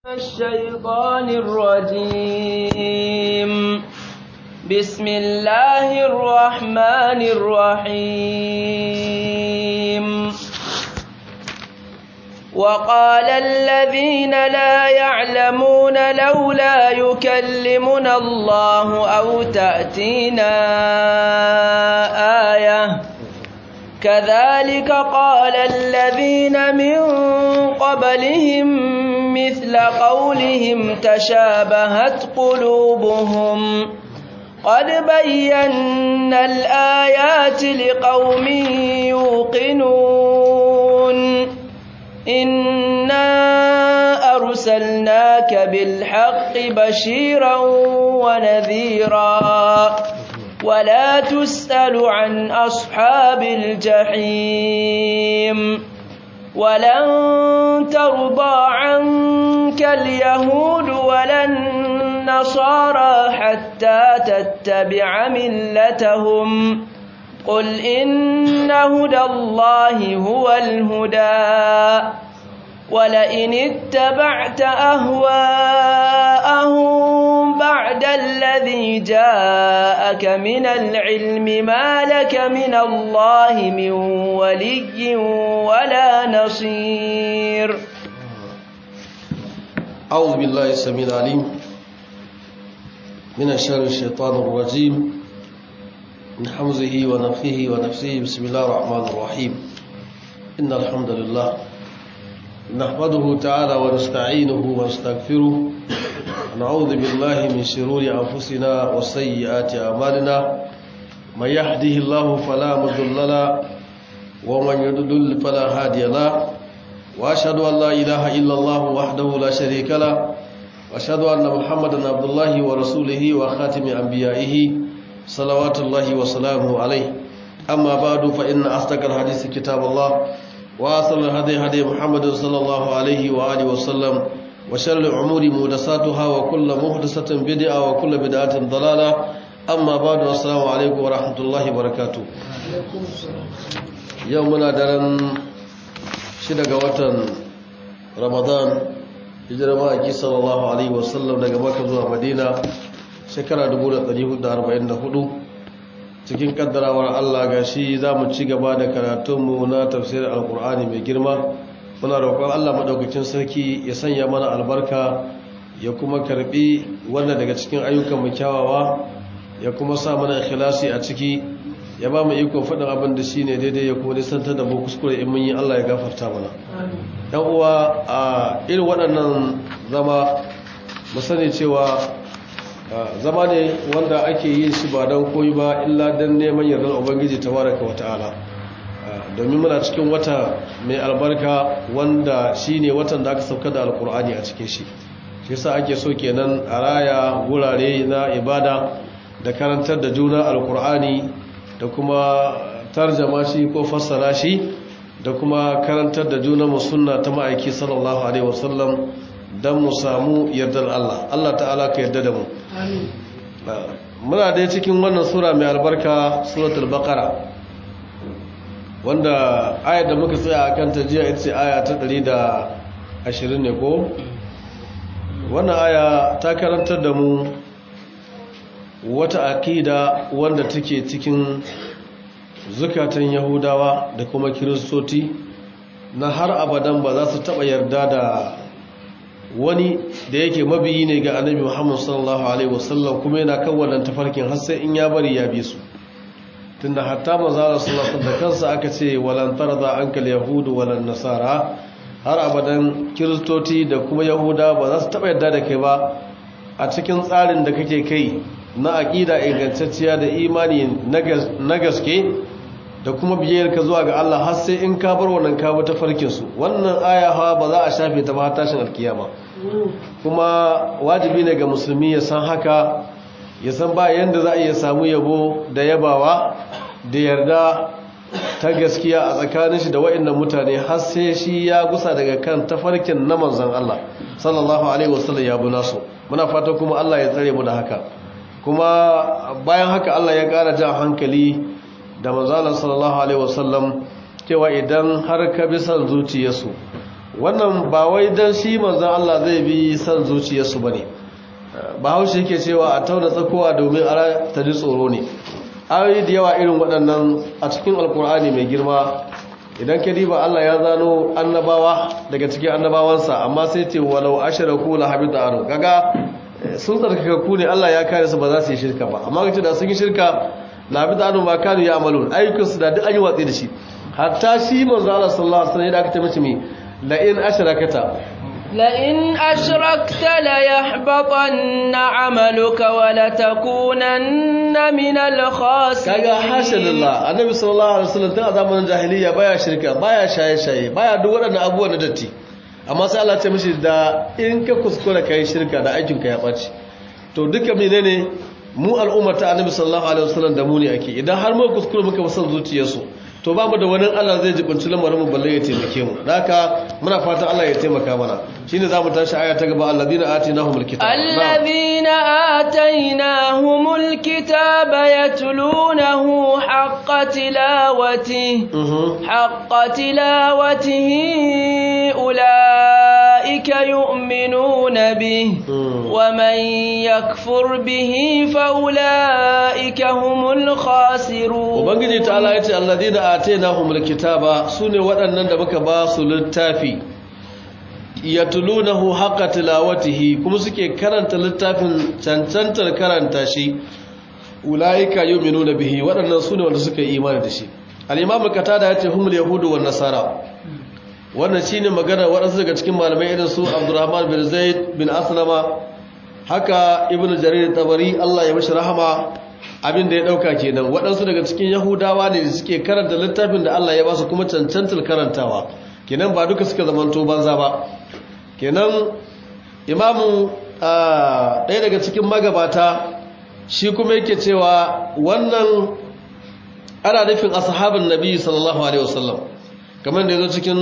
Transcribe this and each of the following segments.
الشيطان الرجيم بسم الله الرحمن الرحيم وقال الذين لا يعلمون لولا يكلمنا الله أو تأتينا آية كذلك قال الذين من قبلهم مثل قولهم تشابهت قلوبهم قد بينا الآيات لقوم يوقنون إنا أرسلناك بالحق بشيرا ونذيرا ولا تسأل عن أصحاب الجحيم ولن ترضى عنك اليهود ولا النصارى حتى تتبع ملتهم قل إن هدى الله هو الهدى ولئن اتبعت أهواءهم بعد الذي جاءك من العلم ما لك من الله من ولي ولا نصير أعوذ بالله السميع العليم من الشر الشيطان الرجيم من حمزه ونفخه ونفسه بسم الله الرحمن الرحيم إن الحمد لله نحمده تعالى ونستعينه ونستغفره ونعوذ بالله من شرور أنفسنا وسيئات أعمالنا من يهده الله فلا مضل له ومن يضلل فلا هادي له وأشهد أن لا إله إلا الله وحده لا شريك له وأشهد أن محمدا عبد الله ورسوله وخاتم أنبيائه صلوات الله وسلامه عليه أما بعد فإن أصدق الحديث كتاب الله وأصل الهدي هدي محمد صلى الله عليه وآله وسلم وشر الأمور محدثاتها وكل محدثة بدعة وكل بدعة ضلالة أما بعد السلام عليكم ورحمة الله وبركاته يومنا درن شدق وطن رمضان hijira ma'aiki sallallahu alaihi wasallam daga maka zuwa madina shekara 1444 cikin kaddarawar allah ga shi za mu ci gaba da karatunmu na tafsirin alkur'ani mai girma muna roƙon allah maɗaukacin sarki ya sanya mana albarka ya kuma karɓi wannan daga cikin ayyukan mu kyawawa ya kuma sa mana ikhlasi a ciki ya ba mu ikon faɗin abin da shi ne daidai ya kuma nisantar da mu kuskure in mun yi allah ya gafarta mana yan uwa a irin waɗannan zama mu sani cewa zama ne wanda ake yin shi ba don koyi ba illa don neman yardar ubangiji tabaraka wa ta'ala domin muna cikin wata mai albarka wanda shi ne watan da aka sauka da alkur'ani a cikin shi shi sa ake so kenan a raya wurare na ibada da karantar da juna alkur'ani da kuma tarjama shi ko fassara shi da kuma karantar da juna sunna ta ma'aiki sallallahu alaihi wasallam don mu samu yardar Allah Allah ta'ala ka yarda da mu muna dai cikin wannan sura mai albarka suratul baqara wanda ayar da muka tsaya a kanta jiya ita ce aya ta 120 ne ko wannan aya ta karantar da mu wata akida wanda take cikin zukatan yahudawa da kuma kiristoci na har abadan ba za su taɓa yarda da wani da yake mabiyi ne ga annabi muhammad sallallahu alaihi wasallam kuma yana kan wannan tafarkin har sai in ya bari ya bi su tunda hatta manzara sallallahu da kansa aka ce walan tarda ankal yahudu walan nasara har abadan kiristoci da kuma yahuda ba za su taɓa yarda da kai ba a cikin tsarin da kake kai na aƙida ingantacciya da imani na gaske da kuma biyayyarka zuwa ga Allah har sai in ka bar wannan ka ta farkin su wannan aya hawa ba za a shafe ta ba tashin alkiyama kuma wajibi ne ga musulmi ya san haka ya san ba yanda za a iya samu yabo da yabawa da yarda ta gaskiya a tsakanin shi da wa'annan mutane har sai shi ya gusa daga kan tafarkin na manzon Allah sallallahu alaihi wasallam ya bu nasu muna fata kuma Allah ya tsare mu da haka kuma bayan haka Allah ya ƙara jan hankali da manzalar sallallahu alaihi wasallam cewa idan har ka bi son zuciyarsu wannan ba wai dan shi manzon Allah zai bi san zuciyarsu bane bahaushe yake cewa a tauna tsakowa domin ara ta ji tsoro ne ayoyi da yawa irin waɗannan a cikin alkur'ani mai girma idan ka diba Allah ya zano annabawa daga cikin annabawansa amma sai ce walau asharaku la habita anu kaga sun tsarkaka ku ne Allah ya kare su ba za su yi shirka ba amma kace da sun yi shirka la habita anu ma kanu ya amalun ayyukan su da duk an yi watsi da shi hatta shi manzo Allah sallallahu alaihi wasallam ya aka ce mishi mi la in asharakata لئن أشركت ليحبطن عملك ولتكونن من الخاسرين kaga hasha lillah annabi sallallahu alaihi wasallam tun a zamanin jahiliya baya shirka baya shaye-shaye baya duk waɗannan abubuwan da datti amma sai Allah ya ce mishi da in ka kuskura kai shirka da aikin ka ya ɓaci to duka menene mu al'ummar ta annabi sallallahu alaihi wasallam da mu ne ake idan har mu kuskura muka fi son zuciyarsu to babu da wani Allah zai jibinci lamarin mu balle ya taimake mu haka muna fatan Allah ya taimaka mana shine zamu tashi aya ta gaba alladina atinahumul kitaba الذين آتيناهم الكتاب يتلونه حق تلاوته حق تلاوته أولئك يؤمنون به ومن يكفر به فأولئك هم الخاسرون ubangiji ta'ala yace alladina atainahumul kitaba sune waɗannan da muka ba su littafi yatlunahu haqqa tilawatihi kuma suke karanta littafin cancantar karanta shi ulaika yu'minuna bihi waɗannan sune wanda suka yi imani da shi al-imam qatada yace humul yahudu wan nasara wannan shine magana waɗansu daga cikin malamai irin su Abdurrahman bin Zaid bin Aslama haka Ibn Jarir tabari Allah ya mishi rahama abin da ya dauka kenan waɗansu daga cikin Yahudawa ne da suke karanta littafin da Allah ya ba su kuma cancantar karantawa kenan ba duka suka zamanto banza ba kenan imamu ɗaya daga cikin magabata shi kuma yake cewa wannan ana nufin ashabin nabi sallallahu alaihi wasallam kamar da yazo cikin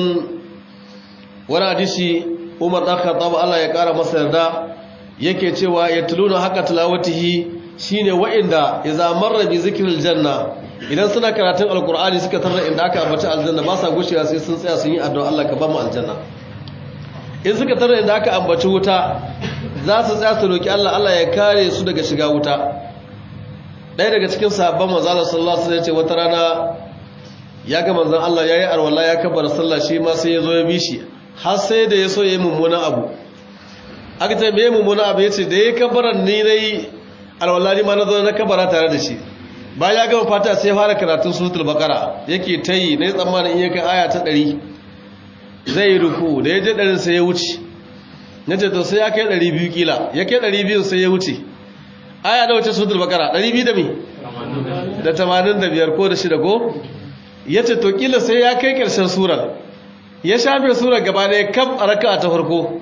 wani hadisi Umar dan Khattab Allah ya kara masa yarda yake cewa yatluna haka tilawatihi shine wa'inda idza marra bi zikril janna idan suna karatun alqur'ani suka tarra inda aka ambaci aljanna ba sa gushewa sai sun tsaya sun yi addu'a Allah ka ba mu aljanna in suka tarra inda aka ambaci wuta za su tsaya su roki Allah Allah ya kare su daga shiga wuta ɗaya daga cikin sahabban manzo Allah sallallahu alaihi wasallam ya ce wata rana ya ga manzon Allah yayi arwala ya kabbara sallah shi ma sai ya zo ya bi shi har sai da ya so ya yi mummunan abu aka ce me mummunan abu yace da ya kabbaran ni nayi arwala ni ma na zo na kabbara tare da shi bayan ya gama fata sai ya fara karatun suratul baqara yake tayi nayi tsammanin in ya kai aya ta 100 zai yi ruku da ya je 100 sai ya wuce nace to sai ya kai 200 kila ya kai 200 sai ya wuce aya da wace suratul baqara 200 da me da 85 ko da shida ko ya ce to kila sai ya kai ƙarshen surar ya shafe surar gaba ɗaya kam a raka ta farko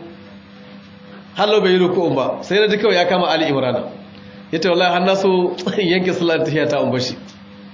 hallo bai yi rukun ba sai na ji kawai ya kama ali imrana ya ce wallahi hannu so yanke sular ta ta umbar shi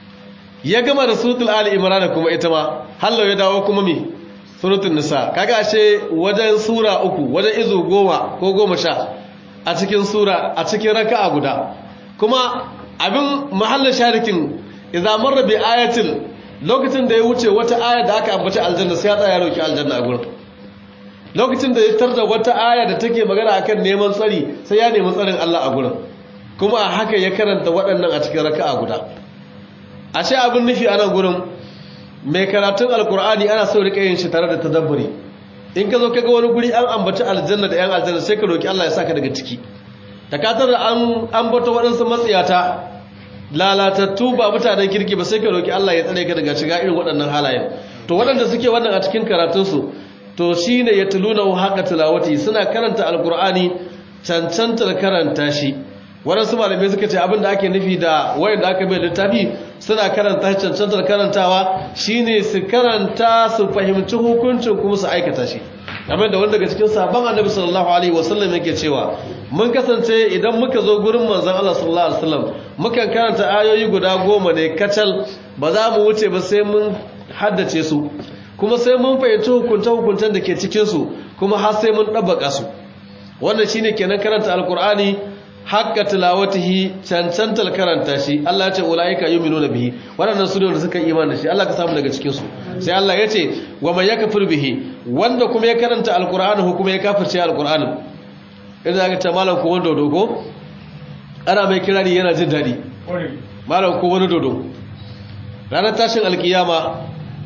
ya gama da suratul ali imrana kuma ita ma hallo ya dawo kuma mi suratul nisa kaga ashe wajen sura uku wajen izu goma ko goma sha a cikin sura a cikin raka'a guda kuma abin mahallin sharikin idan marra bi ayatil lokacin da ya wuce wata aya da aka ambaci aljanna sai ya tsaya roki aljanna a gurin lokacin da ya tarda wata aya da take magana akan neman tsari sai ya nemi tsarin Allah a gurin kuma a haka ya karanta waɗannan a cikin raka'a guda ashe abin nufi a nan gurin mai karatun alkur'ani ana so rika yin shi tare da tadabburi in ka zo ka ga wani guri an ambaci aljanna da yan aljanna sai ka roki Allah ya saka daga ciki takatar da an ambata waɗansu matsiyata lalatattu ba mutanen kirki ba sai ka roki Allah ya tsare ka daga shiga irin waɗannan halayen to waɗanda suke wannan a cikin karatunsu to shine ya tuluna haka tilawati suna karanta alkur'ani cancantar karanta shi waɗansu malamai suka ce abin da ake nufi da wayanda aka bai littafi suna karanta cancantar karantawa shine su karanta su fahimci hukuncin kuma su aikata shi kamar da wanda daga cikin sabon annabi sallallahu alaihi wasallam yake cewa mun kasance idan muka zo gurin manzon Allah sallallahu alaihi wasallam mukan karanta ayoyi guda goma ne kacal ba za mu wuce ba sai mun haddace su kuma sai mun fahimci hukunta hukuntan da ke cikin su kuma har sai mun dabbaka su wannan shine kenan karanta alqur'ani haqqa tilawatihi cancantal karanta shi Allah ya ce ulaika yu'minuna bihi waɗannan su ne wanda suka yi imani da shi Allah ka samu daga cikin su sai Allah ya ce wa man yakfur bihi wanda kuma ya karanta alqur'ani ko kuma ya kafirce alqur'ani idan aka ce malam ko wanda dogo ana mai kirari yana jin dadi malam ko wani dodo ranar tashin alkiyama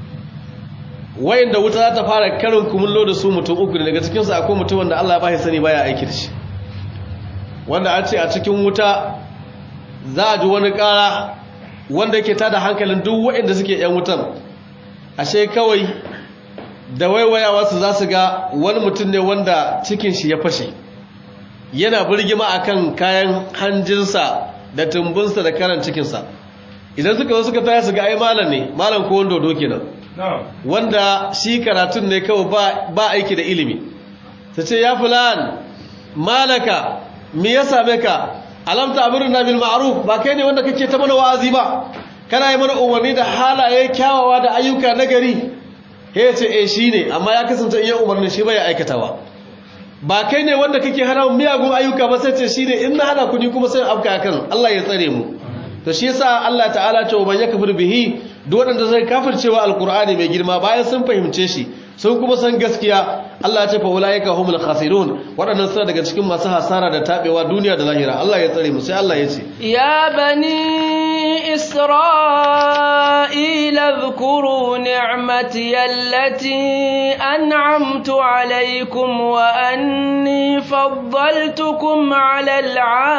wayanda wuta za ta fara karin kumullo da su mutum uku daga cikinsu akwai mutum wanda Allah ba ya sani baya aiki da shi wanda an ce a cikin wuta za a ji wani kara wanda yake tada hankalin duk wayanda suke yan wutan ashe kawai da waiwayawa su za su ga wani mutum ne wanda cikin shi ya fashe yana birgima akan kayan hanjinsa da tumbinsa da karan cikinsa idan suka zo suka taya su ga ai malam ne malam ko wanda dodo kenan wanda shi karatun ne kawai ba aiki da ilimi ta ce ya fulan malaka me ya same ka alamta amurna bil ma'ruf ba kai ne wanda kake ta mana wa'azi ba kana yi mana umarni da halaye kyawawa da ayyuka nagari he ce eh shine amma ya kasance in ya umarni shi bai aikatawa ba kai ne wanda kake hana miyagun ayyuka ba sai ce shine in na hana ku ni kuma sai afka kan Allah ya tsare mu to shi yasa Allah ta'ala ce wa yakfur bihi duk wanda zai kafircewa alqur'ani mai girma bayan sun fahimce shi sun kuma san gaskiya Allah ya ce fa ulaika humul khasirun wadannan suna daga cikin masu hasara da tabewa duniya da lahira Allah ya tsare mu sai Allah ya ce ya bani isra'ila dhkuru ni'mati allati an'amtu alaykum wa anni faddaltukum 'alal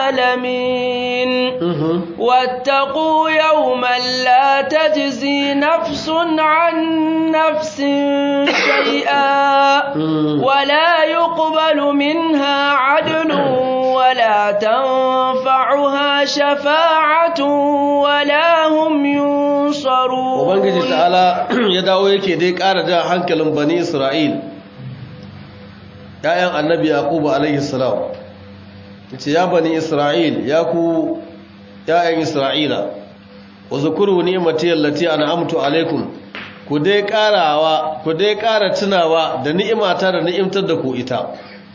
'alamin wattaqu yawman la tajzi nafsun 'an nafsin شيئا ولا يقبل منها عدل ولا تنفعها شفاعة ولا هم ينصرون وبنجي تعالى يدعو yake dai ƙara da hankalin bani Isra'il ƴaƴan annabi Yaqub alayhi salam yace ya bani Isra'il ya ku ƴaƴan Isra'ila wa zukuru ni'mati allati an'amtu alaykum ku dai karawa ku dai kara tunawa da ni'imata da ni'imtar da ku ita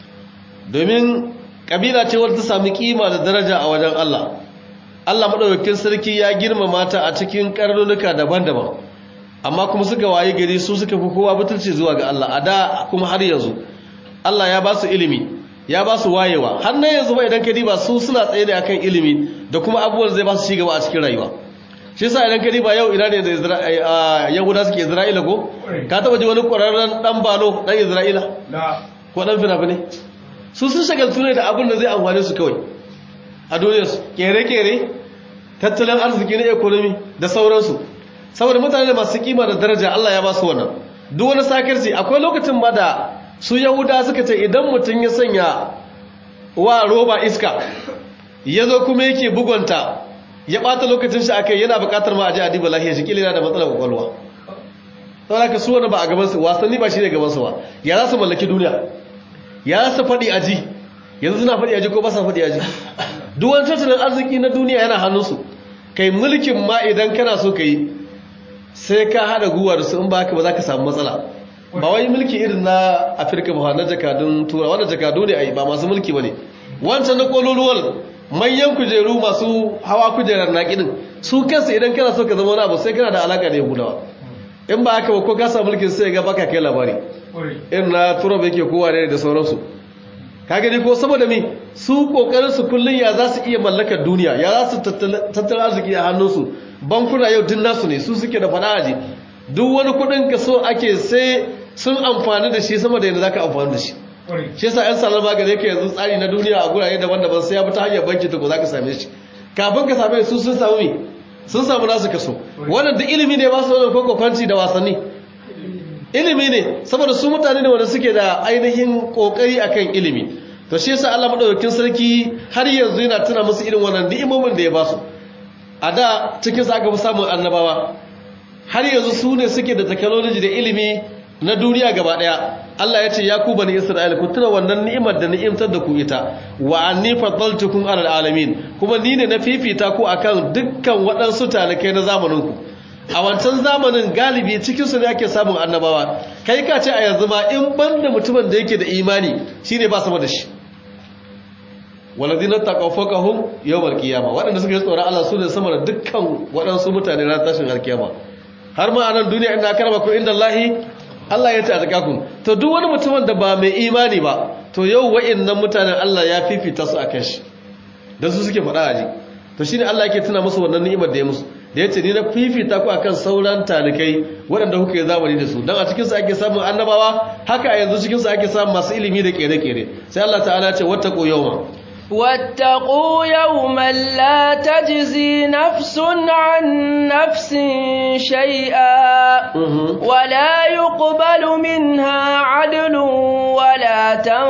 domin kabila ce wadda ta sami kima da daraja a wajen Allah Allah madaukakin sarki ya girmama ta a cikin karnunuka daban-daban amma kuma suka wayi gari su suka fi kowa butulci zuwa ga Allah a da kuma har yanzu Allah ya ba su ilimi ya ba su wayewa har na yanzu ba idan ka diba su suna tsaye da akan ilimi da kuma abubuwan zai ba su cigaba a cikin rayuwa shi yasa idan ka diba yau ina ne da yahuda suke isra'ila ko ka taba ji wani ƙwararren dan balo dan isra'ila ko dan fina-finai su sun shagaltu ne da abin da zai amfane su kawai a duniyarsu kere-kere tattalin arziki na ekonomi da sauransu saboda mutane masu kima da daraja Allah ya ba su wannan duk wani sakarci akwai lokacin ma da su yahuda suka ce idan mutum ya sanya wa roba iska ya zo kuma yake bugunta ya ɓata lokacin shi akai yana buƙatar ma a ji adiba lahiyar shi kila da matsalar kwakwalwa saboda ka su wani ba a gabansu wasanni ba shi ne gabansu ba ya za su mallaki duniya ya za su faɗi aji yanzu suna faɗi aji ko ba sa faɗi aji duk wani tattalin arziki na duniya yana hannunsu kai mulkin ma idan kana so ka yi sai ka haɗa guwa da su in ba haka ba za ka samu matsala ba wai mulki irin na afirka ba na jakadun tura wanda jakadu ne a yi ba masu mulki ba ne wancan na kololuwar manyan kujeru masu hawa kujerar naƙinin su kansu idan kana so ka zama wani abu sai kana da alaƙa da yahudawa in ba haka ba ko ka samu mulkin sai ga baka kai labari irin na turab yake kowa ne da sauransu ka gani ko saboda me su kokarin su kullun ya za su iya mallakar duniya ya za su tattalin arziki a hannunsu bankuna yau din nasu ne su suke da fada'aji duk wani kudin ka so ake sai sun amfani da shi sama da yadda zaka amfani da shi shi yasa yan salar magani yake yanzu tsari na duniya a gurare daban-daban sai ya bi ta hanyar banki ta ko zaka same shi kafin ka same su sun samu me sun samu nasu kaso wannan duk ilimi ne ba su wannan kwakwafanci da wasanni ilimi ne saboda su mutane ne wanda suke da ainihin kokari akan ilimi to shi yasa Allah madaukakin sarki har yanzu yana tuna musu irin wannan ni'imomin da ya ba su a da cikin sa aka fi samun annabawa har yanzu su ne suke da technology da ilimi na duniya gaba daya Allah ya ce ya ku bani Isra'ila ku tuna wannan ni'imar da ni'imtar da ku ita wa anni faddaltukum alal alamin kuma ni ne na fifita ku akan dukkan waɗansu talakai na zamanin ku a wancan zamanin galibi cikinsu ne ake samun annabawa kai ka ce a yanzu ma in ban da mutumin da yake da imani shi ne ba sama da shi walladina taqaw fawqahum yawmal qiyamah waɗanda suka yi tsoron Allah su ne sama da dukkan waɗansu mutane ran tashin alkiyama har ma a nan duniya inda karba ku inda Allahi Allah ya ta'azaka ku to duk wani mutumin da ba mai imani ba to yau wa'annan mutanen Allah ya fifita su akan shi dan su suke faɗa aji to shine Allah yake tuna musu wannan ni'imar da ya musu da yace ni na fifita ku akan sauran talikai waɗanda kuka yi zamani da su dan a cikin su ake samun annabawa haka a yanzu cikin su ake samun masu ilimi da kere-kere sai Allah ta'ala ya ce wattaqu yawma واتقوا يوما لا تجزي نفس عن نفس شيئا ولا يقبل منها عدل ولا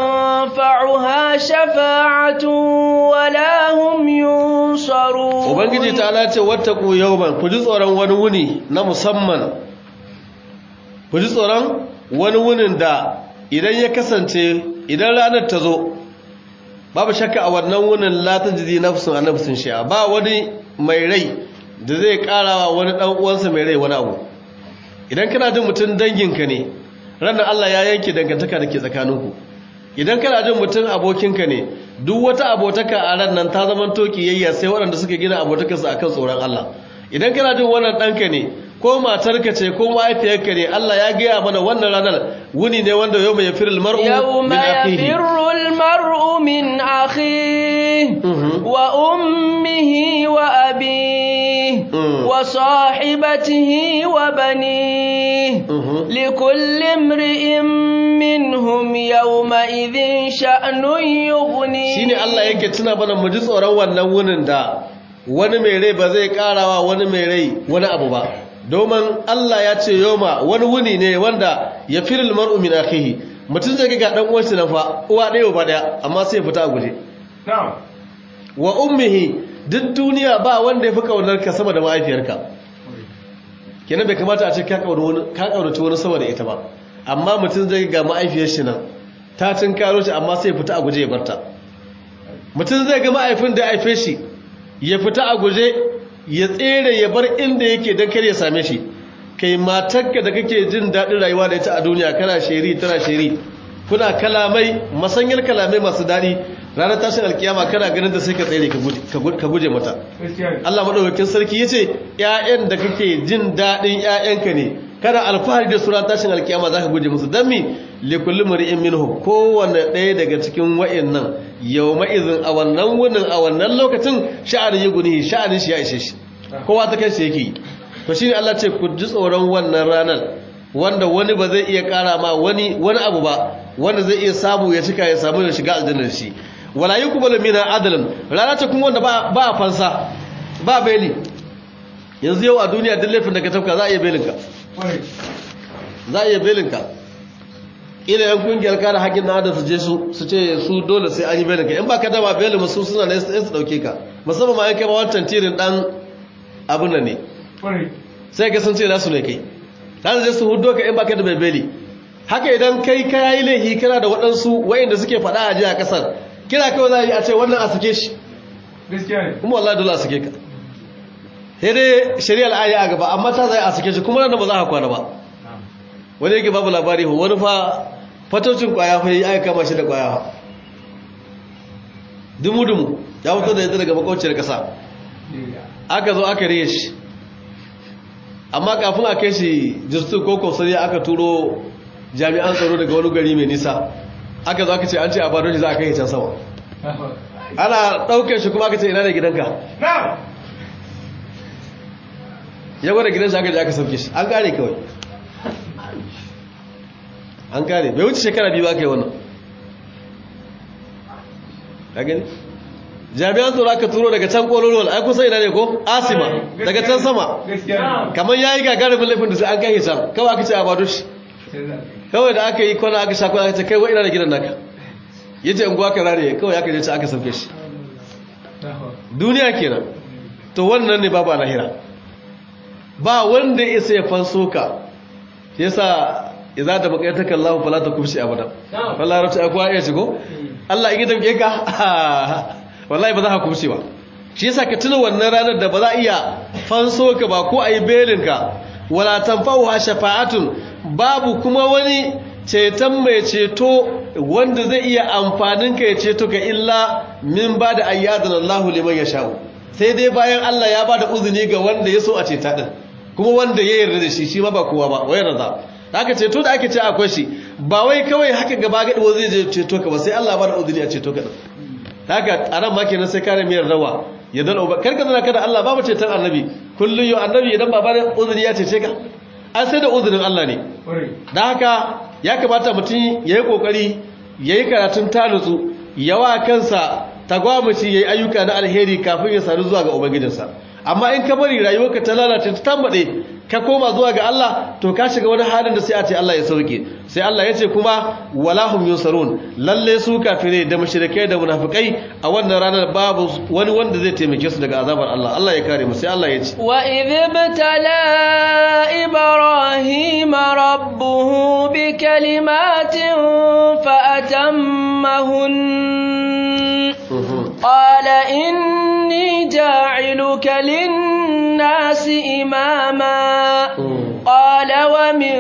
تنفعها شفاعة ولا هم ينصرون ubangiji ta'ala ce wattaqu yawman ku ji tsoron wani wuni na musamman ku ji tsoron wani wunin da idan ya kasance idan ranar ta zo babu shakka a wannan wunin latin jizi nafsun a nafsun shi'a ba wani mai rai da zai karawa wani dan uwansa mai rai wani abu idan kana jin mutum danginka ne ranar Allah ya yanke dangantaka da ke tsakaninku idan kana jin mutum abokinka ne duk wata abotaka a ran nan ta zama toki yayya sai waɗanda suka gina abotakarsu akan tsoron Allah idan kana jin wannan ɗanka ne ko matarka ce ko mahaifiyarka ne Allah ya gaya mana wannan ranar wuni ne wanda yau mai firil mar'u يوم يفر المرء من أخيه وأمه وأبيه وصاحبته وبنيه لكل امرئ منهم يومئذ شأن يغنيه shine Allah yake tuna mana mu ji tsoron wannan wunin da wani mai rai ba zai karawa wani mai rai wani abu ba domin Allah ya ce yoma wani wuni ne wanda ya firil mar'u min akhihi mutum zai ga dan uwansa nan fa uwa ɗaya ba daya amma sai ya fita a guje wa ummihi duk duniya ba wanda ya fi kaunar ka sama da mahaifiyarka kenan bai kamata a ce ka kaunaci wani sama da ita ba amma mutum zai ga mahaifiyar shi nan ta tun karo shi amma sai ya fita a guje ya barta mutum zai ga mahaifin da ya haife shi ya fita a guje ya tsere ya bar inda yake don kar ya same shi kai matarka da kake jin daɗin rayuwa da ita a duniya kana sheri tana sheri kuna kalamai masanyar kalamai masu daɗi ranar tashin alkiyama kana ganin da sai ka tsere ka guje mata Allah maɗaukakin sarki ya ce ‘ya'yan da kake jin daɗin ‘ya'yanka ne kana alfahari da su ranar tashin alkiyama za ka guje musu don mi likulli muri'in minhu kowane ɗaya daga cikin wa'in nan yau ma'izin a wannan wunin a wannan lokacin sha'anin yi guni sha'anin shi ya ishe shi kowa ta kai shi yake yi to shine Allah ce ku ji tsoron wannan ranar wanda wani ba zai iya kara ma wani wani abu ba wanda zai iya samu ya cika ya samu ya shiga aljannar shi wala yuqbalu mina adlan rana ce kuma wanda ba ba fansa ba beli yanzu yau a duniya duk laifin da ka tafka za a iya belin ka za a iya belin ka ila yan kungiyar kare haƙƙin na adam su je su su ce su dole sai an yi belin ka in ba ka dama belin su suna ne su dauke ka musamman ma yanke ba wancan tirin dan abin nan ne sai ka sun ce nasu ne kai za su je su hudo ka in baka da bebeli haka idan kai ka yi laihi kana da waɗansu wayanda suke faɗa a jiya ƙasar kira kawai za a yi a ce wannan a sake shi kuma wallahi dole a sake ka sai dai shari'ar aya a gaba amma ta zai a sake shi kuma nan ba za ka kwana ba wani yake babu labari wani fa fatocin kwaya fa yi aka kama shi da kwaya dumu-dumu ya fito da yadda daga makwacin ƙasa aka zo aka riye shi amma kafin a kai shi jistu ko kofsariya aka turo jami'an tsaro daga wani gari mai nisa aka zo aka ce an ce a bado shi za a kai can sama ana ɗaukar shi kuma aka ce ina da gidanka ya gwada gidansa aka je aka sauke shi an kare kawai an kare bai wuce shekara biyu aka yi wannan ka gani jami'an tsoro aka turo daga can kololuwal ai kusa ina ne ko asima daga can sama kamar ya yi gagarumin laifin da sai an kai can kawai aka ce a bado shi kawai da aka yi kwana aka sha kwana aka ce kai wa ina da gidan naka ya ce unguwa ka rare kawai aka je ci aka sauke shi duniya kenan to wannan ne babu lahira ba wanda ya isa ya fanso ka shi yasa idza da baqayataka Allah fala takubshi abada wallahi rabta akwa ya shigo Allah in ya damke ka wallahi ba za ka kubce ba shi yasa ka tuna wannan ranar da ba za iya fanso ka ba ko ayi belin ka wala tanfa'uha shafa'atun babu kuma wani ceton mai ceto wanda zai iya amfanin ka ya ceto ka illa min ba da ayyadun Allah liman ya sha'u sai dai bayan Allah ya ba da uzuni ga wanda ya so a ceta din kuma wanda ya yarda da shi shi ma ba kowa ba wai yarda haka ceto da ake ce akwai shi ba wai kawai haka gaba gadi wa zai je ceto ka ba sai Allah ba da uzuni a ceto ka din haka a ran ma kenan sai kare miyar rawa ya dalo ba karka zana kada Allah ba mu ceton annabi kullun yau annabi idan ba ba da uzuni ya cece ka an sai da uzunin Allah ne da haka ya kamata mutum ya yi ƙoƙari ya yi karatun tanutsu yawa kansa tagwamaci ya yi ayyuka na alheri kafin ya sadu zuwa ga ubangijinsa amma in ka bari rayuwarka ta lalace ta tambaɗe ka koma zuwa ga Allah to ka shiga wani halin da sai a ce Allah ya sauke sai Allah ya ce kuma walahum yusarun lalle su kafire da mushrikai da munafikai a wannan ranar babu wani wanda zai taimake su daga azabar Allah Allah ya kare mu sai Allah ya ce wa idh btala ibrahima rabbuhu bi kalimatin fa atammahun qala inni ja'iluka lin-nasi imama قال ومن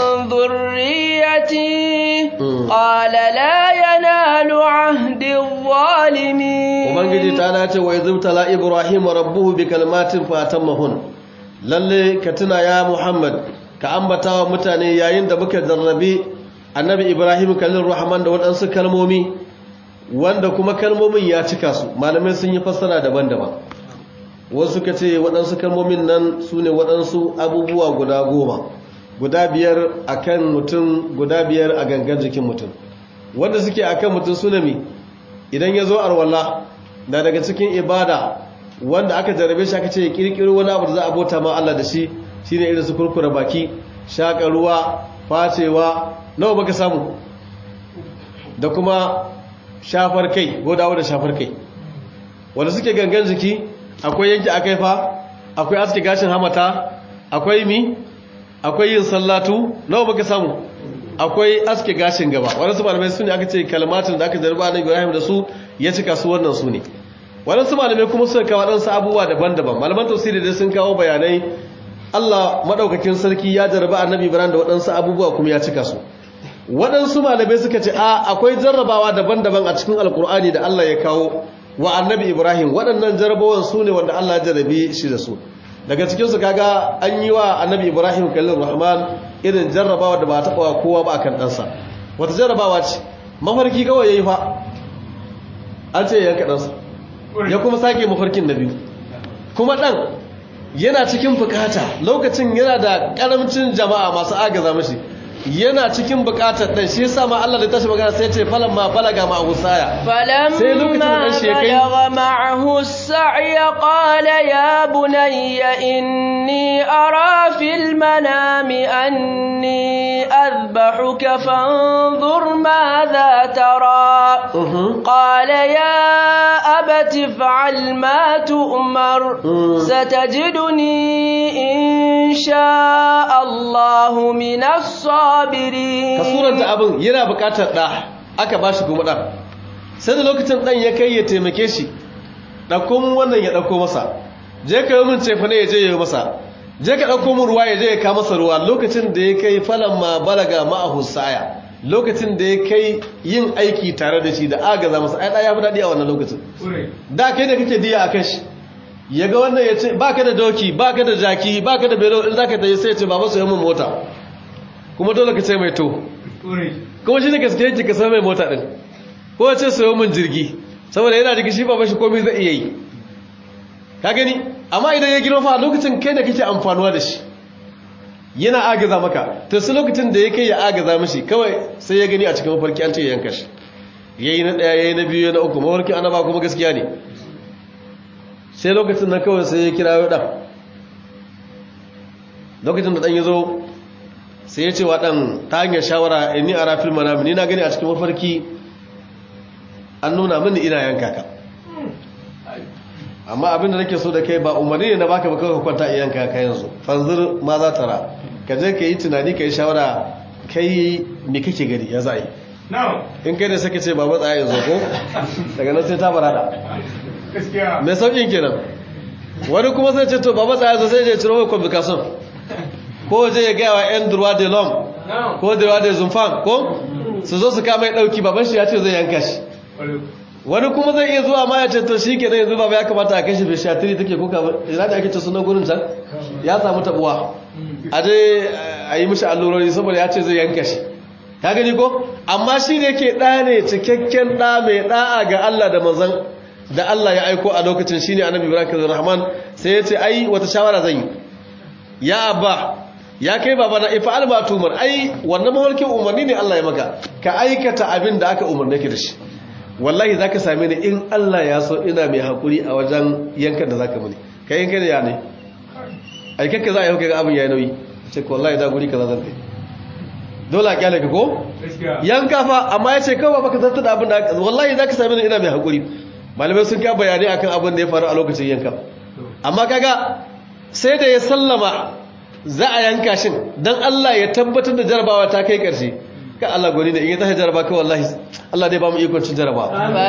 ذريتي قال لا ينال عهد الظالمين ubangiji ta dace wa izibtala ibrahim rabbuhu bi kalmatin fatammahun lalle ka tuna ya muhammad ka ambata wa mutane yayin da muka jarrabi annabi ibrahim kallin rahman da waɗansu kalmomi wanda kuma kalmomin ya cika su malamai sun yi fassara daban-daban wasu ka ce waɗansu kalmomin nan su ne waɗansu abubuwa guda goma guda biyar a kan mutum guda biyar a gangan jikin mutum wanda suke a kan mutum sunami idan ya zo arwallah na daga cikin ibada wanda aka jarabe shi aka ce ya ƙirƙiro wani abu da za a bauta ma Allah da shi shi ne irin su kurkura baki shaƙa ruwa facewa nawa baka samu da kuma shafar kai godawa da shafar kai wanda suke gangan jiki akwai yanki akai fa akwai aski gashin hamata akwai mi akwai yin sallatu nawa baka samu akwai aski gashin gaba wadansu malamai su ne aka ce kalmatin da aka jarba na ibrahim da su ya cika su wannan su ne wadansu malamai kuma suka kawo wadansu abubuwa daban-daban malaman tafsiri dai sun kawo bayanai allah maɗaukakin sarki ya jarba annabi ibrahim da waɗansu abubuwa kuma ya cika su waɗansu malamai suka ce a akwai jarrabawa daban-daban a cikin alkur'ani da allah ya kawo wa annabi ibrahim waɗannan jarabawan su ne wanda allah ya jarabe shi da su daga cikinsu kaga an yi wa annabi ibrahim kallon rahman irin jarrabawa da ba a taɓa wa kowa ba kan ɗansa wata jarrabawa ce mafarki kawai ya yi fa an ce yanka ɗansa ya kuma sake mafarkin na biyu kuma ɗan yana cikin bukata lokacin yana da ƙaramcin jama'a masu agaza mashi yana cikin bukatar dan shi yasa ma Allah da tashi magana sai ya ce falan ma balaga ma husaya sai lokacin da shi kai balaga ma'ahu sa'ya qala ya bunayya inni ara fil manami anni adbahuka fanzur madha tara qala ya abati fa'al ma tu'mar satajiduni insha Allah min as-sabirin ka suranta abin yana bukatar da aka bashi kuma da sai da lokacin dan ya kai ya taimake shi dauko mun wannan ya dauko masa je ka yi mun cefa ne ya je ya yi masa je ka dauko mun ruwa ya je ya ka masa ruwa lokacin da ya kai falan ma balaga ma'ahu saya lokacin da ya kai yin aiki tare da shi da agaza masa ai da ya fi dadi a wannan lokacin da kai da kake diya akan shi ya ga wannan ya ce baka da doki baka da jaki baka da belo in zaka tayi sai ya ce baba sai mun mota kuma dole ka ce mai to kuma shi ne gaske yake ka mai mota din ko ya ce sayo min jirgi saboda yana jiki shi baba shi komai zai iya yi ka gani amma idan ya girma fa lokacin kai da kake amfanuwa da shi yana agaza maka to sai lokacin da ya kai ya agaza mishi kawai sai ya gani a cikin mafarki an ce ya yanka shi yayi na daya yayi na biyu na uku mafarki annaba kuma gaskiya ne sai lokacin nan kawai sai ya kira dan lokacin da dan ya zo sai ya ce wa ɗan ta hanyar shawara inni a rafin manami ni na gani a cikin mafarki an nuna mini ina yanka ka amma abinda nake so da kai ba umarni ne na baka ba kawai kwanta a yanka ka yanzu fanzir ma za ta ra ka je ka yi tunani ka yi shawara kai me kake gari ya za yi in kai da saka ce ba matsa yanzu ko daga nan sai ta barada mai sauƙin kenan wani kuma sai ce to ba matsa yanzu sai je ciro mai kwamfikasyon ko je ya gaya wa 'yan durwa de lom ko da yawa da zumfan ko su zo su kama ya ɗauki baban shi ya ce zai yanka shi wani kuma zai iya zuwa ma ya ce to shi ke yanzu baba ya kamata a kashe bishatiri take kuka ina da ake ce sunan gurin can ya samu tabuwa a je a yi mishi allurori saboda ya ce zai yanka shi ka gani ko amma shi ne ke ɗa ne cikakken ɗa mai ɗa'a ga Allah da manzan da Allah ya aiko a lokacin shi ne annabi ibrahim rahman sai ya ce ai wata shawara zan yi ya abba ya kai baba na ifa alba tumar ai wannan mawarkin umarni ne Allah ya maka ka aikata abin da aka umarne ki da shi wallahi zaka same ni in Allah ya so ina mai hakuri a wajen yankan da zaka muni kai yankan ya ne ai kanka za a yi hukunka abin yayi nauyi ce ko wallahi da guri kaza zan kai dole a kyale ka ko yanka fa amma ya ce kawai baka zartar da abin da wallahi zaka same ni ina mai hakuri malamai sun ka bayani akan abin da ya faru a lokacin yankan amma kaga sai da ya sallama za a yanka shin don Allah ya tabbatar da jarabawa ta kai ƙarshe ka Allah gwani da in ya tashi jaraba ka wallahi Allah dai ba mu ikon cin jaraba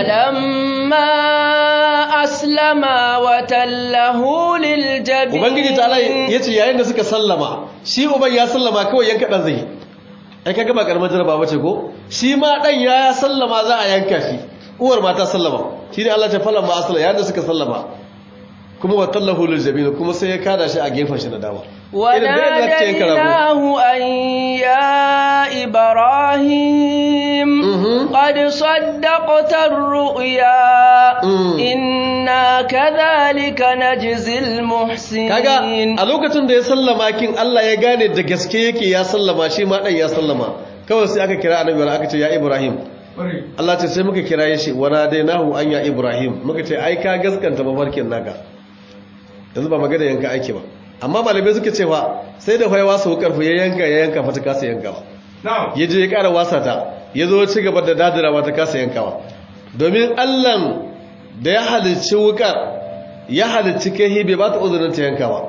falamma aslama wa tallahu lil jabin ubangiji ta Allah yace yayin da suka sallama shi uban ya sallama kawai yanka dan zai ai kaga ba karamar jaraba bace ko shi ma dan ya sallama za a yanka shi uwar ma ta sallama shi ne Allah ta falamma aslama yayin da suka sallama kuma wa tallahu lil jabin kuma sai ya kada shi a gefen shi na dama وناديناه أن يا إبراهيم قد صدقت الرؤيا إنا كذلك نجزي المحسنين kaga a lokacin da ya sallama kin Allah ya gane da gaske yake ya sallama shi ma dan ya sallama kawai sai aka kira annabi aka ce ya Ibrahim Allah ce sai muka kira shi wanadainahu an ya Ibrahim muka ce ai ka gaskanta mafarkin naka yanzu ba magana yanka ake ba amma malamai suka cewa sai da faiwa su karfi ya yanka ya yanka fata kasa yankawa ya je ya kara wasa ta ya zo ci gaba da dadirawa ta kasa yankawa domin allan da ya halicci wukar ya halicci kai bai ba ta uzurin ta yankawa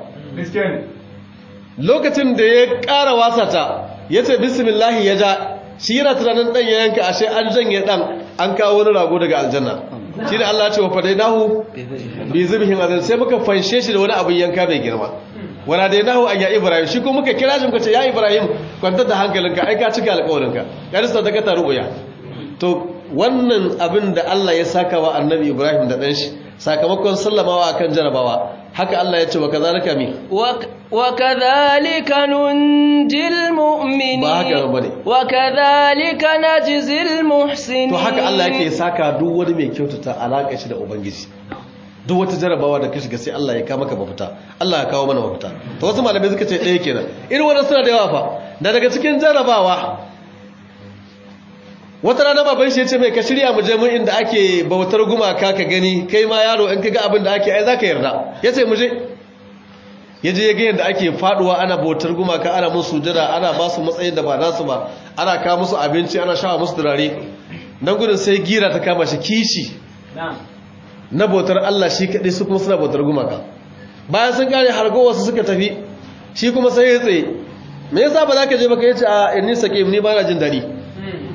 lokacin da ya kara wasa ta ya ce bismillahi ya ja shi yana tunanin dan ya yanka ashe an janye dan an kawo wani rago daga aljanna shi da Allah ce wa fadainahu bi zibhin azan sai muka fanshe shi da wani abin yanka mai girma wala dainahu an ya ibrahim shi kuma muka kira shi muka ce ya ibrahim kwantar da hankalinka ai ka cika alƙawarinka ya rasa daga ta rubuya to wannan abin da Allah ya saka wa annabi ibrahim da dan shi sakamakon sallamawa akan jarabawa haka Allah ya ce wa kazalika mi wa kadhalika nunjil mu'minin ba haka bane wa kadhalika najzil muhsinin to haka Allah yake saka duk wani mai kyautata alaka shi da ubangiji duk wata jarabawa da ka shiga sai Allah ya kawo maka mafita Allah ya kawo mana mafita to wasu malamai suka ce ɗaya kenan irin wannan suna da yawa fa da daga cikin jarabawa wata rana baban shi ya ce mai ka shirya mu je mun inda ake bautar gumaka ka gani kai ma yaro in ka ga abin da ake ai zaka yarda ya ce mu je ya je ya ga yadda ake faduwa ana bautar gumaka ana musu sujada ana ba su matsayin da ba nasu ba ana kawo musu abinci ana shawa musu turare nan gudun sai gira ta kama shi kishi na bautar Allah shi kaɗai su kuma suna bautar gumaka bayan sun kare hargowa su suka tafi shi kuma sai ya tsaye me yasa ba za ka je baka yace a inni sakim ni ba na jin daɗi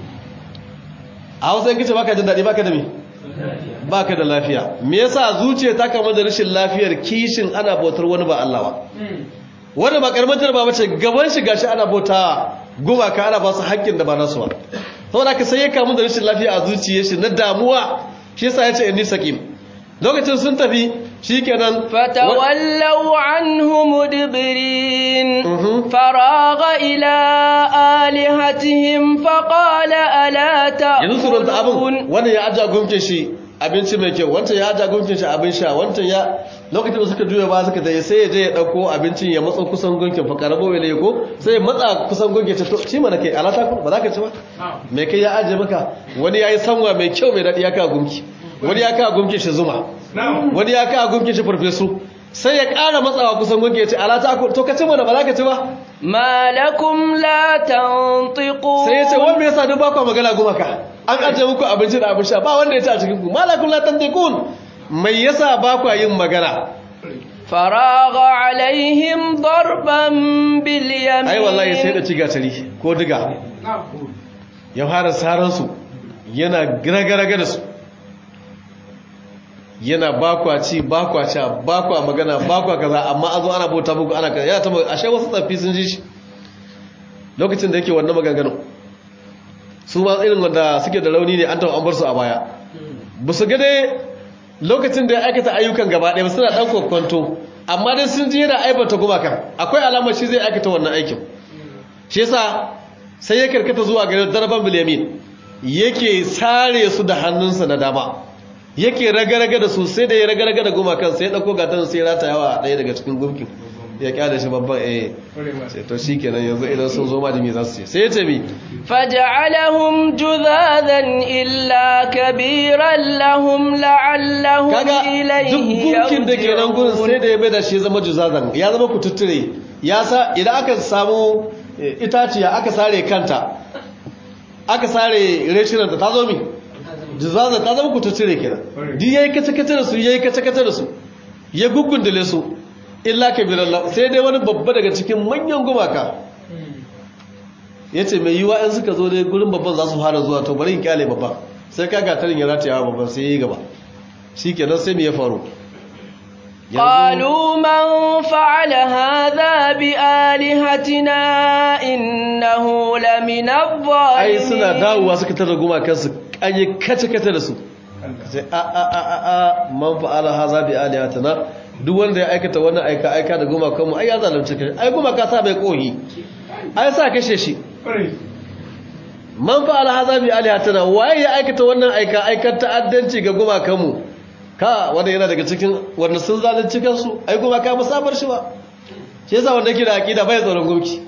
a hausa yankice baka jin daɗi baka da me baka da lafiya me yasa zuciya ta kama da rashin lafiyar kishin ana bautar wani ba Allah ba wanda ba karamar jarba bace gaban shi gashi ana bauta gumaka ana ba su haƙƙin da ba nasu ba saboda ka sai ya kamu da rashin lafiya a zuciyar shi na damuwa shi yasa yace inni sakim lokacin sun tafi shikenan fatawallaw anhu mudbirin faraga ila alihatihim faqala ala yanzu su ranta abin wannan ya aja gumkin shi abinci mai kyau wancan ya aja gumkin shi abin sha wancan ya lokacin da suka juya ba suka tayi sai ya je ya dauko abincin ya matsa kusan gunkin fa karabo ne ko sai ya matsa kusan gunkin ta to shi mana kai alata ko ba za ka ci ba me kai ya aje maka wani yayi sanwa mai kyau mai dadi ya ka gunki wani ya ka gunkin shi zuma wani ya ka gunkin shi farfesu sai ya ƙara matsawa kusan gunki ya ce alata ko to ka ci mana ba za ka ci ba malakum la tantiqu sai ya ce wanda yasa duk ba ku magana gumaka an aje muku abinci da abin sha ba wanda ya ci a cikin ku malakum la tantiqun mai yasa ba ku yin magana faraga alaihim darban bil yamin ai wallahi sai da ciga tari ko diga ya fara saran su yana garaga da su yana bakwa ci bakwa ca bakwa magana bakwa kaza amma azo ana bauta muku ana kaza ya taba ashe wasu tsafi sun ji shi lokacin da yake wannan maganganu su ma irin wanda suke da rauni ne an taɓa an bar su a baya ba su gade lokacin da ya aikata ayyukan gaba ɗaya suna ɗan kwakwanto amma dai sun ji yana aibata gumakan akwai alamar shi zai aikata wannan aikin shi yasa sai ya karkata zuwa ga darban bilyamin yake sare su da hannunsa na dama yake raga-raga da su sai da ya raga-raga da gumakan sai ya ɗauko gatan sai rata yawa ɗaya daga cikin gumkin ya kyale shi babban eh sai to shi kenan yanzu idan sun zo majimi za su ce sai ya ce mi فجعلهم جذاذا إلا كبيرا لهم لعلهم kaga duk إليه gunkin da ke nan gurin sai يرجعون da ya bai da shi zama juzazan ya zama kututture ya sa idan aka samu eh, itaciya aka sare kanta aka sare reshinanta ta zo mi juzazan ta zama kututture kenan duk yayi kace-kace da su yayi kace-kace da su ya gugundule su illa kabirallah sai dai wani babba daga cikin manyan gumaka ya ce mai yiwa in suka zo dai gurin babban za su fara zuwa to bari in kyale babban sai ka gatarin ya rataya wa babban sai ya yi gaba shi kenan sai me ya faru Yanzu- قالوا من فعل هذا بآلهتنا إنه لمن ai suna الظالمين dawowa suka tara gumakansu an yi kace-kace da su sai a a a a a man fa'ala haza bi alihatina duk wanda ya aikata wannan aika aika da gumakanmu ai ya zalunci kai ai gumaka sa bai kohi ai sa kashe shi man fa'ala haza bi alihatina waye ya aikata wannan aika aikar ta'addanci ga gumakanmu ka wanda yana daga cikin wanda sun zalunci kansu ai gumaka ba sabar shi ba shi yasa wanda yake da aqida bai tsoron gumki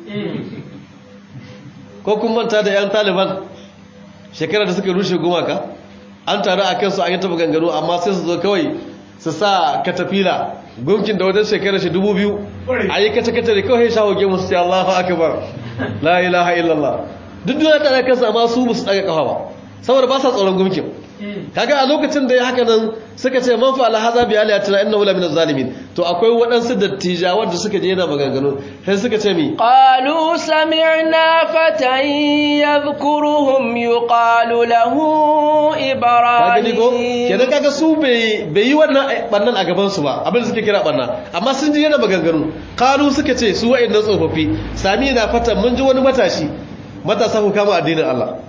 ko kun manta da 'yan taliban shekarar da suka rushe gumaka an taru a kansu an yi taɓa gangano amma sai su zo kawai su sa katafila gumkin da wajen shekarar shi dubu biyu a yi kata-kata da kawai shawo gemu su ce allahu akabar la ilaha illallah duk duniya ta da kansu amma su musu ɗaga ƙafa ba saboda ba sa tsoron gumkin kaga a lokacin da ya haka nan suka ce man fa'ala hadha bi aliyatina innahu la min zalimin to akwai waɗansu dattijawa da suka je yana maganganu sai suka ce mi قالوا سمعنا فتى يذكرهم يقال له ka gani ko إبراهيم kenan kaga su bai bai yi wannan bannan a gaban su ba abin da suke kira banna amma sun ji yana maganganu kalu suka ce su wa'annan tsofaffi sami na fata mun ji wani matashi matasa ku kama addinin Allah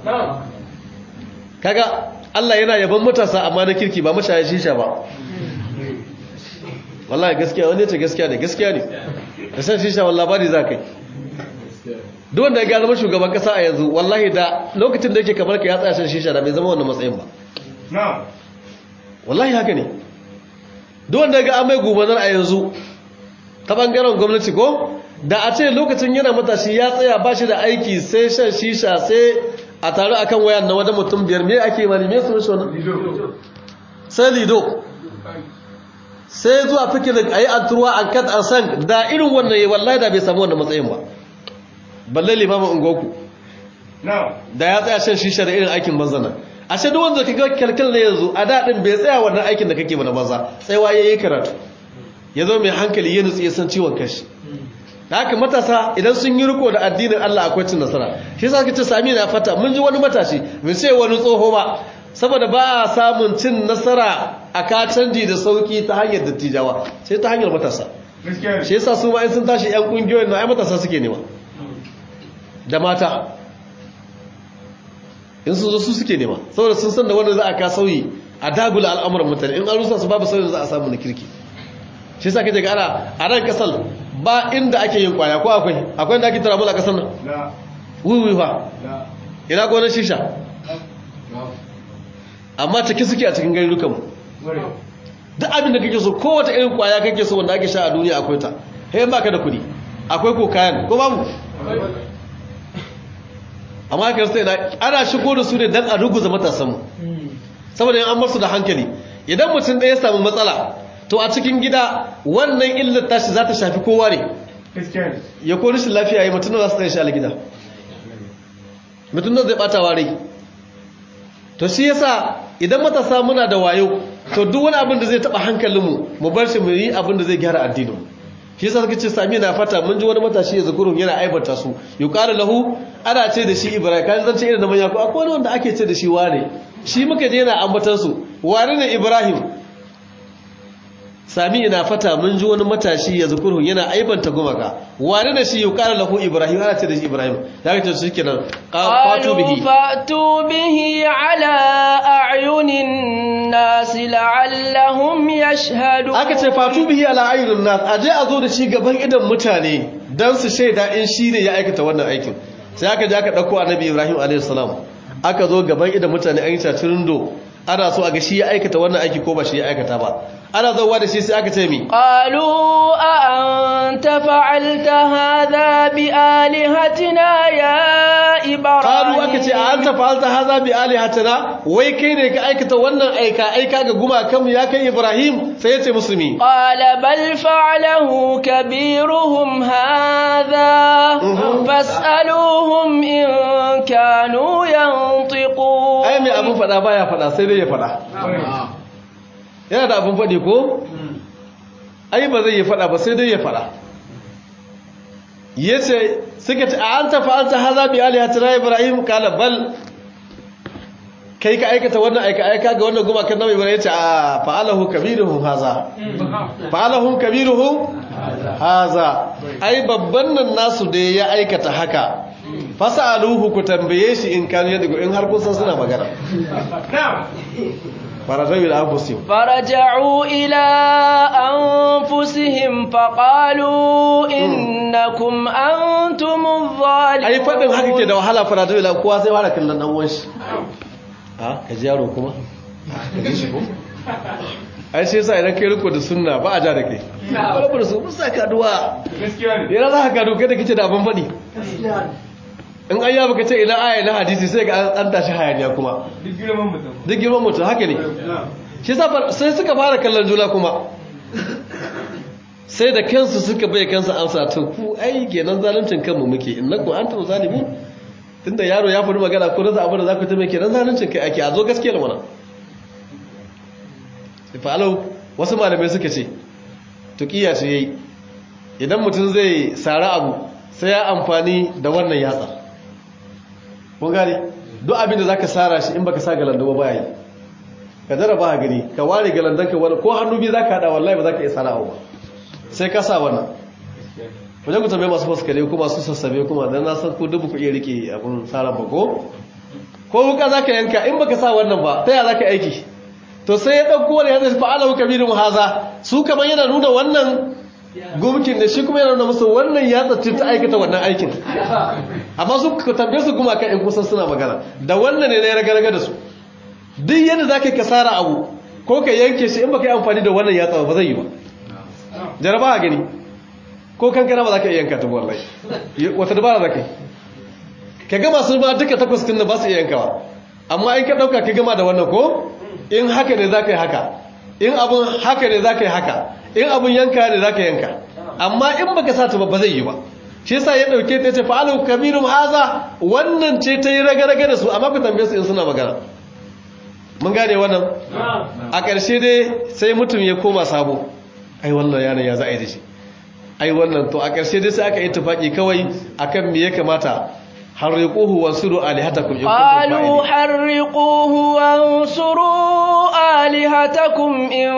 kaga Allah yana yaban matasa amma na kirki ba mashaya shisha ba wallahi gaskiya wani ce gaskiya ne gaskiya ne da san shisha wallahi ba za kai duk wanda ya zama shugaban kasa a yanzu wallahi da lokacin da yake kamar ka ya tsaya shan shisha da bai zama wannan matsayin ba wallahi haka ne duk wanda ga amai gubanar a yanzu ta bangaren gwamnati ko da a ce lokacin yana matashi ya tsaya ba shi da aiki sai shan shisha sai a taru akan wayan na wajen mutum biyar me ake mani me su rushe wani sai lido sai zuwa fikirin a yi an turuwa an kat an san da irin wannan yi wallahi da bai samu wannan matsayin ba balle limamin ungoku da ya tsaya shan shisha da irin aikin banzana a shi duk wanda kaga kyalkyal ne yanzu a daɗin bai tsaya wannan aikin da kake mana maza tsayawa ya yi karatu ya zo mai hankali ya nutsu ya san ciwon kashi da haka matasa idan sun yi riko da addinin Allah akwai cin nasara shi yasa kace sami na fata mun ji wani matashi mun ce wani tsoho ba saboda ba a samun cin nasara a ka canji da sauki ta hanyar dattijawa sai ta hanyar matasa shi yasa su ma in sun tashi yan kungiyoyin na ai matasa suke nema da mata in sun zo su suke nema saboda sun san da wanda za a ka sauyi a dagula al'amuran mutane in an rusa su babu sauyin da za a samu na kirki shi yasa kaje ga ana a ran kasal ba inda ake yin kwaya ko akwai akwai inda ake tarabula a kasar nan wuwi fa ina gonar shisha amma take suke a cikin garurukan duk abin da kake so kowace irin kwaya kake so wanda ake sha a duniya akwai ta hey baka da kuɗi akwai ko kayan ko babu amma ka rasa ina ana shigo da su ne dan a ruguza matasanmu saboda yin an bar su da hankali idan mutum ɗaya ya samu matsala to a cikin gida wannan illar tashi za ta shafi kowa ne ya ko rashin lafiya yi mutum da za su tsaye shi a gida mutum da zai ɓata ware to shi yasa idan matasa muna da wayo to duk wani abin da zai taɓa hankalinmu mu bar shi mu yi abin da zai gyara addininmu shi yasa suka ce sami na fata mun ji wani matashi ya zakurun yana aibata su yuqalu lahu ana ce da shi ibrahim kan zance irin da manya ko akwai wani wanda ake ce da shi wane shi muka je yana ambatan su wane ne ibrahim sami ina fata mun ji wani matashi ya zukurhu yana aibanta gumaka wani da shi yuqala lahu ibrahim ana ce da shi ibrahim ya ce shi kenan fatu bihi fatu bihi ala a'yunin nas la'allahum yashhadun aka ce fatu bihi ala a'yunin nas aje a zo da shi gaban idan mutane dan su shaida in shi ne ya aikata wannan aikin sai aka je aka dauko annabi ibrahim alayhi salam aka zo gaban idan mutane an yi tirindo ana so a ga shi ya aikata wannan aiki ko ba shi ya aikata ba ana zauwa da shi sai aka ce mi qalu a anta fa'alta hadha bi alihatina ya ibrahim qalu aka ce a anta fa'alta hadha bi alihatina wai kai ne ka aikata wannan aika aika ga gumakan ya kai ibrahim sai ya ce musulmi qala bal fa'alahu kabiruhum hadha fas'aluhum in kanu yantiqun ai mai abun fada baya fada sai dai ya fada yana da abin faɗi ko? ai ba zai yi faɗa ba sai dai ya faɗa ya ce suka ce a an tafa an ta haza bi alihatina ibrahim kala bal kai ka aikata wannan aika aika ga wannan gumakan nawa ibrahim ya ce a fa'alahu kabiruhum haza fa'alahu kabiruhum haza ai babban nan nasu da ya aikata haka fasa'aluhu ku tambaye shi in kanu yadda in har kun san suna magana فرجعوا إلى أنفسهم فرجعوا إلى أنفسهم فقالوا إنكم أنتم الظالمون أي فدن haka ke da wahala farajau ila kowa sai fara kallon dan wanshi ha ka ji yaro kuma ka ji shi ko ai sai yasa idan kai riko da sunna ba a ja da kai ba da su musa kaduwa gaskiya ne yana za ka kadu kai da kike da abin fadi in an yaba ka ce ila aya na hadisi sai ga an tashi hayaniya kuma duk girman mutum duk girman mutum haka ne shi sai suka fara kallon juna kuma sai da kansu suka bai kansu amsa to ku ai kenan zaluncin kanmu muke innakum antum zalimun tunda yaro ya faɗi magana ko da abin da za ku ta mai kenan zaluncin kai ake a zo gaskiyar mana fa'alau wasu malamai suka ce tukiya ce yayi idan mutum zai sara abu sai ya amfani da wannan yatsa kun gane duk abin da zaka sara shi in baka sa galanda ba baya yi ka jaraba ka gani ka ware galandan ka wani ko hannu biyu zaka hada wallahi ba zaka iya sara ba sai ka sa wannan ku je ku tambaye masu faskare kuma su sassabe kuma dan na san ku dubu ku iya rike abun sara ba ko ko wuka zaka yanka in baka sa wannan ba ta ya zaka aiki to sai ya dauko wani hadisi fa'alahu kabirun haza su kaman yana nuna wannan gumkin da shi kuma yana nuna musu wannan ya tsaci ta aikata wannan aikin amma su ka tambaye su kuma kan in kusan suna magana da wannan ne na ya raga da su duk yadda za ka kasara abu ko ka yanke shi in ba ka yi amfani da wannan yatsa ba zai yi ba jaraba a gani ko kankana ba za ka iya yanka ta wallahi wata dabara za ka yi ka gama su ba duka takwas tun da ba su iya yankawa amma in ka ɗauka ka gama da wannan ko in haka ne za ka yi haka in abun haka ne za ka yi haka in abun yanka ne za ka yanka amma in baka sa ta ba zai yi ba shi yasa ya dauke ta ce fa'alu kabirum haza wannan ce ta yi raga-raga da su amma ku tambaye su in suna magana mun gane wannan a ƙarshe dai sai mutum ya koma sabo ai wannan yaron ya za a yi da shi ai wannan to a ƙarshe dai sai aka yi tufaki kawai akan me ya kamata harriquhu wansuru alihatakum in قالوا حرقوه وانصروا آلهتكم إن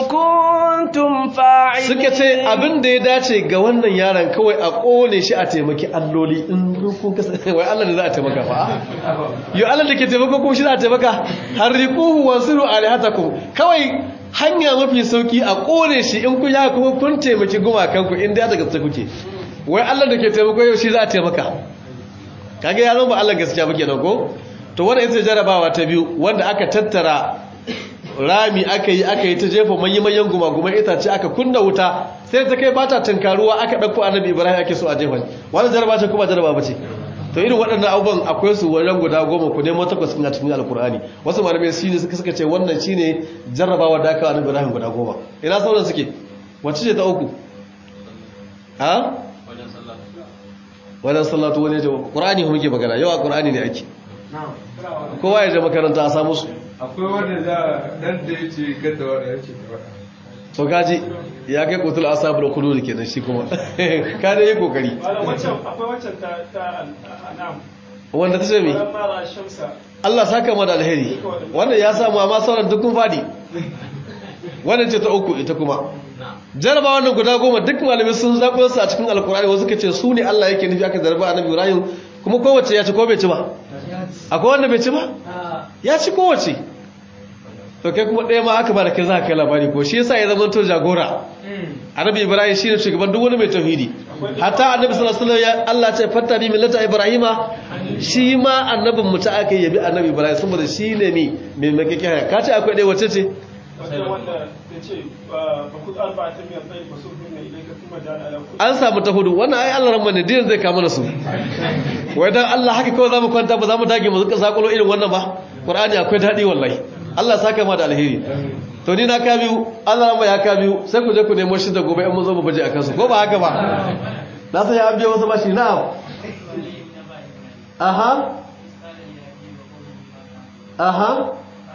كنتم فاعلين suka ce abin da ya dace ga wannan yaron kawai a kone shi a taimaki alloli in kun kasance wai Allah ne za a taimaka fa yo Allah da ke taimako kuma shi za a taimaka harriquhu wansuru alihatakum kawai hanya mafi sauki a kone shi in kun ya kuma kun taimaki gumakan ku inda daga gaske kuke wai Allah da ke taimako yau shi za a taimaka kage ya zama Allah gaskiya muke nan ko to wannan ita jarabawa ta biyu wanda aka tattara rami aka yi aka yi ta jefa manyan gumaguman itace aka kunna wuta sai ta kai bata tunkaruwa aka dauko annabi Ibrahim ake so a jefa wannan jaraba ce kuma jaraba bace to irin waɗannan abubuwan akwai su wajen guda goma ku nemo takwas cikin cikin alkur'ani wasu malamai shine suka suka ce wannan shine jarrabawa da aka annabi Ibrahim guda goma ina sauran suke wacce ce ta uku ha wajen sallatu wani jawa ƙurani muke magana yawa ƙurani ne ake kowa ya je makaranta a samu su akwai wanda za dan da ya ce gata wanda ya ce ta wada to kaji ya kai kutul asabul khulud kenan shi kuma ka da yi kokari akwai waccan ta ta anam wanda ta ce mi mara shamsa Allah saka mu da alheri wannan ya samu amma sauran dukkan fadi wannan ce ta uku ita kuma jaraba wannan guda goma duk malamai sun zaɓo su a cikin alkur'ani wasu ka ce su ne Allah yake nufi aka jarba annabi Ibrahim kuma kowace ya ci ko bai ci ba akwai wanda bai ci ba ya ci kowace to kai kuma ɗaya ma aka ba da kai za ka kai labari ko shi yasa ya zama to jagora annabi Ibrahim shine shugaban duk wani mai tauhidi hatta annabi sallallahu alaihi wasallam Allah ce fattani millata ibrahima shi ma annabin mu ta aka yabi annabi Ibrahim saboda shine mi mai makeke haya ka ce akwai ɗaya wace ce wanda wanda ya ce ba ku alfa ta miyar tsaye ba su hinna ilai ka kuma jana ala kulli an samu ta hudu wannan ai Allah ran ne din zai kama su wai dan Allah haka kawai zamu kwanta ba zamu dage mu zuka sakulo irin wannan ba Qur'ani akwai dadi wallahi Allah saka ma da alheri to ni na ka biyu Allah ran ya ka biyu sai ku je ku nemo shi da gobe in mun zo mu baje akan su ko ba haka ba na san ya abiye wasu bashi na aha aha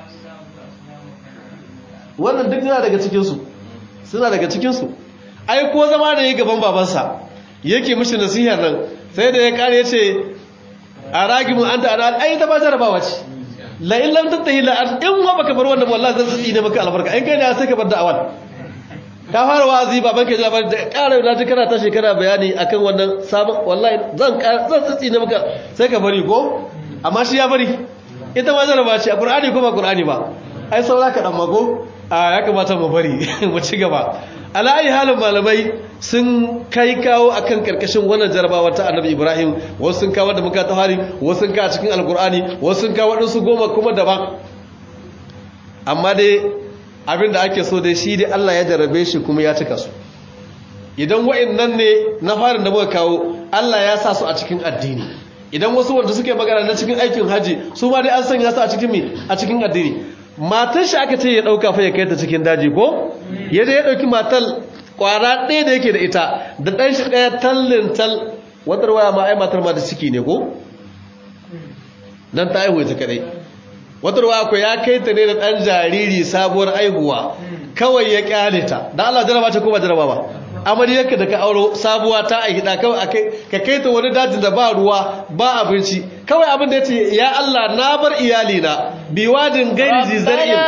wannan duk yana daga cikinsu suna daga cikinsu ai ko zama da yi gaban babansa yake mishi nasiha nan sai da ya kare ce a ragimu an ta ana ai ta ba jarabawa ce la in lam tattahi la an in wa baka bar wannan wallahi zan tsine maka albarka in kai ne sai ka bar da'awan ka fara wa'azi baban ka jabar da ƙara na ji kana ta shekara bayani akan wannan sabon wallahi zan zan tsine maka sai ka bari ko amma shi ya bari ita ma jarabawa ce a qur'ani ko ba qur'ani ba ai saura ka dan mago a ya kamata mu bari mu ci gaba ala'ayi halin malamai sun kai kawo akan karkashin wannan jarabawa ta annabi ibrahim wasu sun kawo da muka tawari wasu sun kawo cikin alkur'ani wasu sun kawo waɗansu goma kuma daban amma dai abin da ake so dai shi dai allah ya jarabe shi kuma ya cika su idan wa'annan ne na farin da muka kawo allah ya sa su a cikin addini idan wasu wanda suke magana na cikin aikin haji su ma dai an sanya su a cikin me a cikin addini matar shi aka ce ya dauka fa ya kai ta cikin daji ko yadda ya dauki matar kwara ɗaya da yake da ita da ɗan shi ɗaya tallin tal wadar waya ma ai matar ma da ciki ne ko dan ta aihu ita kadai wadar waya ko ya kai ta ne da ɗan jariri sabuwar aihuwa kawai ya kyale ta da Allah jaraba ce ko ba jaraba ba amaryarka da ka auro sabuwa ta aihi da kawai ka kai ta wani dajin da ba ruwa ba abinci kawai abin da ya ce ya Allah na bar iyalina biwadin gairi zizar'in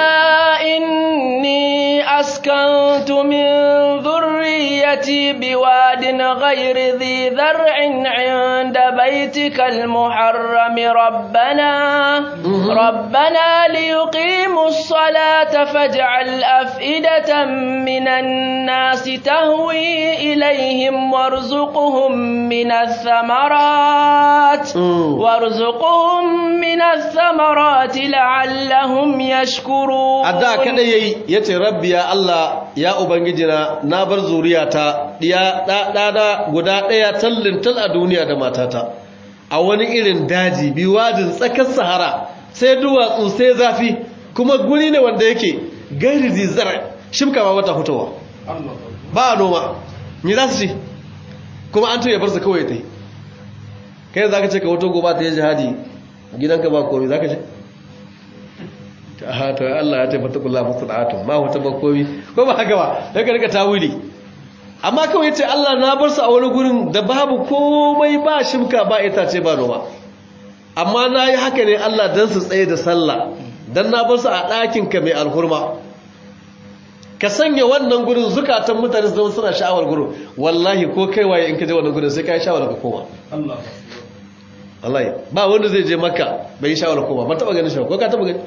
inni askantu min dhurriyyati biwadin ghairi dhi dhar'in 'inda baytikal muharram rabbana rabbana liyuqimus salata faj'al af'idatan minan nasi tahwi إليهم وارزقهم من الثمرات وارزقهم من الثمرات لعلهم يشكرون adda kada yayi yace rabbi ya Allah ya ubangijina na bar zuriyata diya da guda daya tallin tal a duniya da matata a wani irin daji biwadin tsakar sahara sai duwatsu sai zafi kuma guri ne wanda yake gairi zizar shimka ba wata fitowa ba a noma ni za su ci kuma an ya bar su kawai ta yi kai za ka ce ka wato goba ta yi jihadi gidanka ba komi za ka ce ta hata Allah ya ce fata kula musu da'atun ma wata ba komi ko ba haka ba ya ka rika tawili amma kawai ce Allah na bar su a wani gurin da babu komai ba shimka ba itace ba noma amma na yi haka ne Allah don su tsaye da sallah don na bar su a ɗakinka mai alhurma ka sanya wannan gurin zukatan mutane zama suna sha'awar gurin wallahi ko kai waye in ka je wannan gurin sai ka yi sha'awar ka koma wallahi ba wanda zai je makka bai yi sha'awar koma ba taba ganin sha'awar ko ka taba gani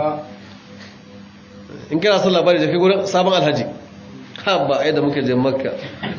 in kana son labari da kai gurin sabon alhaji ha ba ai da muka je makka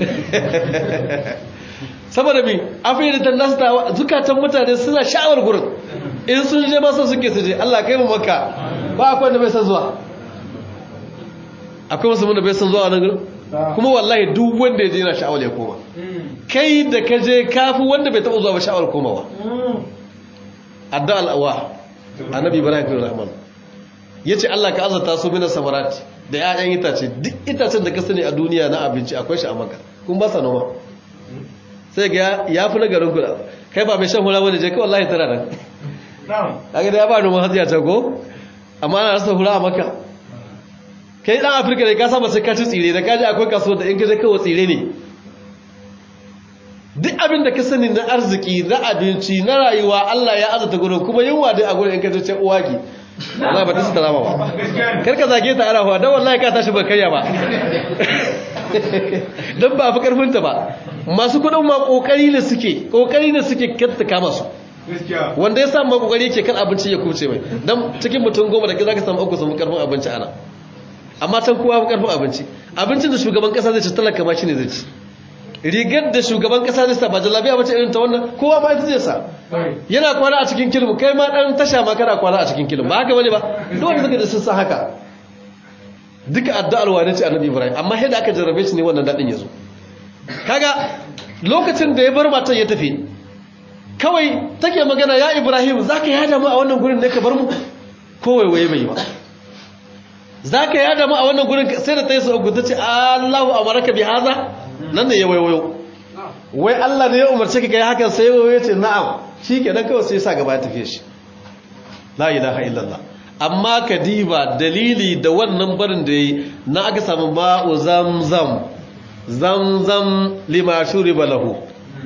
saboda mi afai da tannas ta zukatan mutane suna sha'awar gurin in sun je masa suke su je Allah kai mu makka ba akwai wanda bai san zuwa akwai musulmin da bai san zuwa nan gurin kuma wallahi duk wanda ya je yana sha'awar ya koma kai da ka je kafi wanda bai taɓa zuwa ba sha'awar komawa adda al'awa annabi ibrahim bin rahman ya ce allah ka azarta su minar samarati da 'ya'yan itace duk itacen da ka sani a duniya na abinci akwai shi a maka kun ba sa noma sai ga ya fi na garin kuɗa kai ba mai shan hula wani je kai wallahi tana nan kaga da ya ba noman hatsi a can ko amma ana rasa hula a maka kai dan afirka ne ka saba sai ka ci tsire da kaji akwai kasuwar da in ka je kawo tsire ne duk abin da ka sani na arziki na abinci na rayuwa Allah ya azata gurin kuma yunwa dai a gurin in ka je ce uwaki wallahi ba ta su rama ba kar ka zage ta arafa dan wallahi ka tashi ba kayya ba dan ba fi karfin ta ba masu kudin ma kokari ne suke kokari ne suke katta kama su gaskiya wanda ya samu kokari yake kan abinci ya kuce mai dan cikin mutum goma da zaka samu uku samu karfin abinci ana amma can kowa fi karfin abinci abincin da shugaban kasa zai ci talaka ma shine zai ci rigar da shugaban kasa zai sa ba jalabiya bace irin ta wannan kowa ma ita zai sa yana kwana a cikin kilmu kai ma dan tasha ma kana kwana a cikin kilmu ba haka bane ba duk wanda suka da sun san haka duka addu'ar wani ce annabi ibrahim amma sai da aka jarrabe shi ne wannan dadin yazo kaga lokacin da ya bar matan ya tafi kawai take magana ya ibrahim zaka yada mu a wannan gurin ne ka bar mu kowai waye bai ba zaka yada mu a wannan gurin sai da tayi su ugu tace Allahu amaraka bi haza nan ne ya wayo wai Allah ne ya umarce ka kai hakan sai wayo ce na'am shikenan kawai sai ya sa gaba ya tafi shi la ilaha illallah amma kadiba dalili da wannan barin da yi na aka samu ma'u zamzam zamzam lima shuriba lahu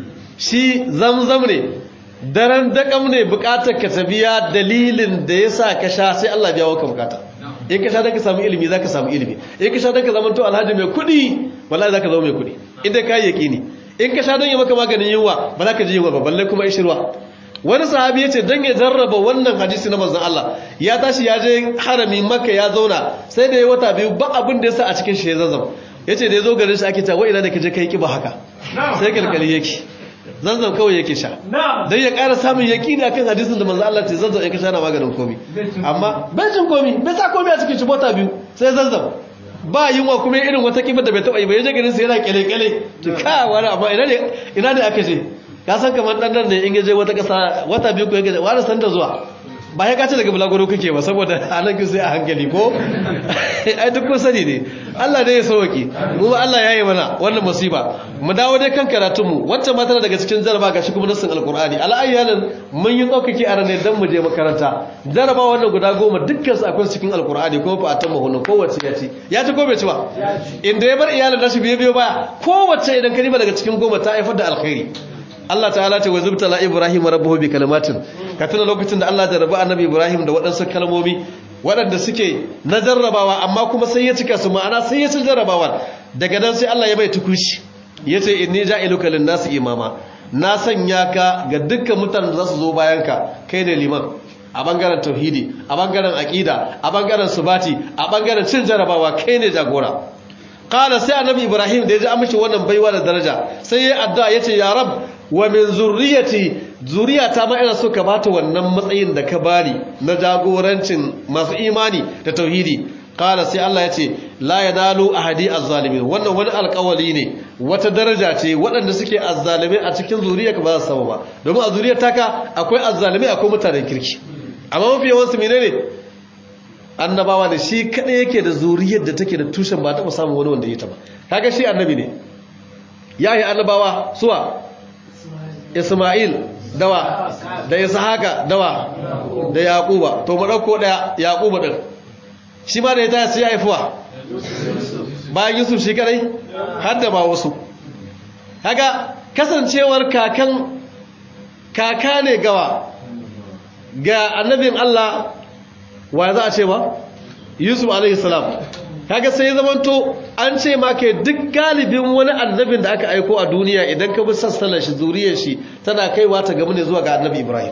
shi zamzam ne daren dakam ne bukatar ka tabiya dalilin da ya sa ka sha sai Allah biya waka bukata in ka sha don ka samu ilimi za ka samu ilimi in ka sha don ka zama to alhaji mai kudi wallahi za ka zama mai kudi inda ka yi yaƙini in ka sha don yi maka maganin yunwa ba za ka ji yunwa ba balle kuma ishirwa wani sahabi ya ce don ya jarraba wannan hadisi na manzon Allah ya tashi ya je harami maka ya zauna sai da ya wata biyu ba abin da ya sa a cikin shi ya zazzam ya ce da ya zo garin shi ake cewa ina da ka je ka yi kiba haka sai kalkali yake zanzan kawai yake sha don ya ƙara samun yaƙini akan hadisin da manzo Allah ce zanzan ya kasha na maganin komi amma bai cin komi bai sa komi a cikin shibota biyu sai zanzan ba yunwa kuma irin wata kibar da bai taɓa yi bai je garin sai yana kyale-kyale to ka wani amma ina ne ina ne aka je ka san kamar ɗan nan ne in je wata ƙasa wata biyu ko ya gaje wani san da zuwa ba ya kace daga bulaguro kake ba saboda halakku sai a hankali ko ai duk kun sani ne Allah ne ya sauki mu ba Allah ya yi mana wannan musiba mu dawo dai kan karatun mu wacce ma tana daga cikin jaraba gashi kuma nassin alqur'ani al'ayyalan mun yi tsokake a ranar dan mu je makaranta jaraba wannan guda goma dukkan su akwai cikin alqur'ani ko fa atamma hunun kowace ya ci ya ci ko bai ci ba inda ya bar iyalin nashi biyo biyo baya kowace idan ka riba daga cikin goma ta haifar da alkhairi Allah ta'ala ce wa zubtala Ibrahim rabbuhu bi kalimatin ka tuna lokacin da Allah ya rabu annabi Ibrahim da waɗansu kalmomi waɗanda suke na jarrabawa amma kuma sai ya cika su ma'ana sai ya ci jarrabawa daga nan sai Allah ya bai tukushi yace inni ja'iluka lin-nasi imama na sanya ka ga dukkan mutanen da za su zo bayan ka kai ne liman a bangaren tauhidi a bangaren aqida a bangaren subati a bangaren cin jarrabawa kai ne jagora qala sai annabi Ibrahim da ya ji amince wannan baiwa da daraja sai ya addu'a yace ya rab wa min zurriyati zuriyata ma ina so ka bata wannan matsayin da ka bani na jagorancin masu imani da tauhidi qala sai Allah ya ce la yanalu ahadi azzalimin wannan wani alƙawari ne wata daraja ce waɗanda suke azzalimai a cikin zuriyarka ba za su samu ba domin a zuriyar taka akwai azzalimai akwai mutanen kirki amma mafi yawan su menene annabawa da shi kadai yake da zuriyar da take da tushen ba taɓa samun wani wanda ya ta ba kaga shi annabi ne yayi annabawa suwa Ismail dawa da Ishaka dawa da Yaquba to mu dauko daya Yaquba din shi ma da ya taya sai ya haifuwa bayan Yusuf shi kadai har da ba wasu kaga kasancewar kakan kaka ne gawa ga annabin Allah wa za a ce ba Yusuf alaihi salam kaga sai zamanto an ce ma ke duk galibin wani annabin da aka aiko a duniya idan ka bi sassalar shi zuriyar shi tana kaiwa ta gamu ne zuwa ga annabi Ibrahim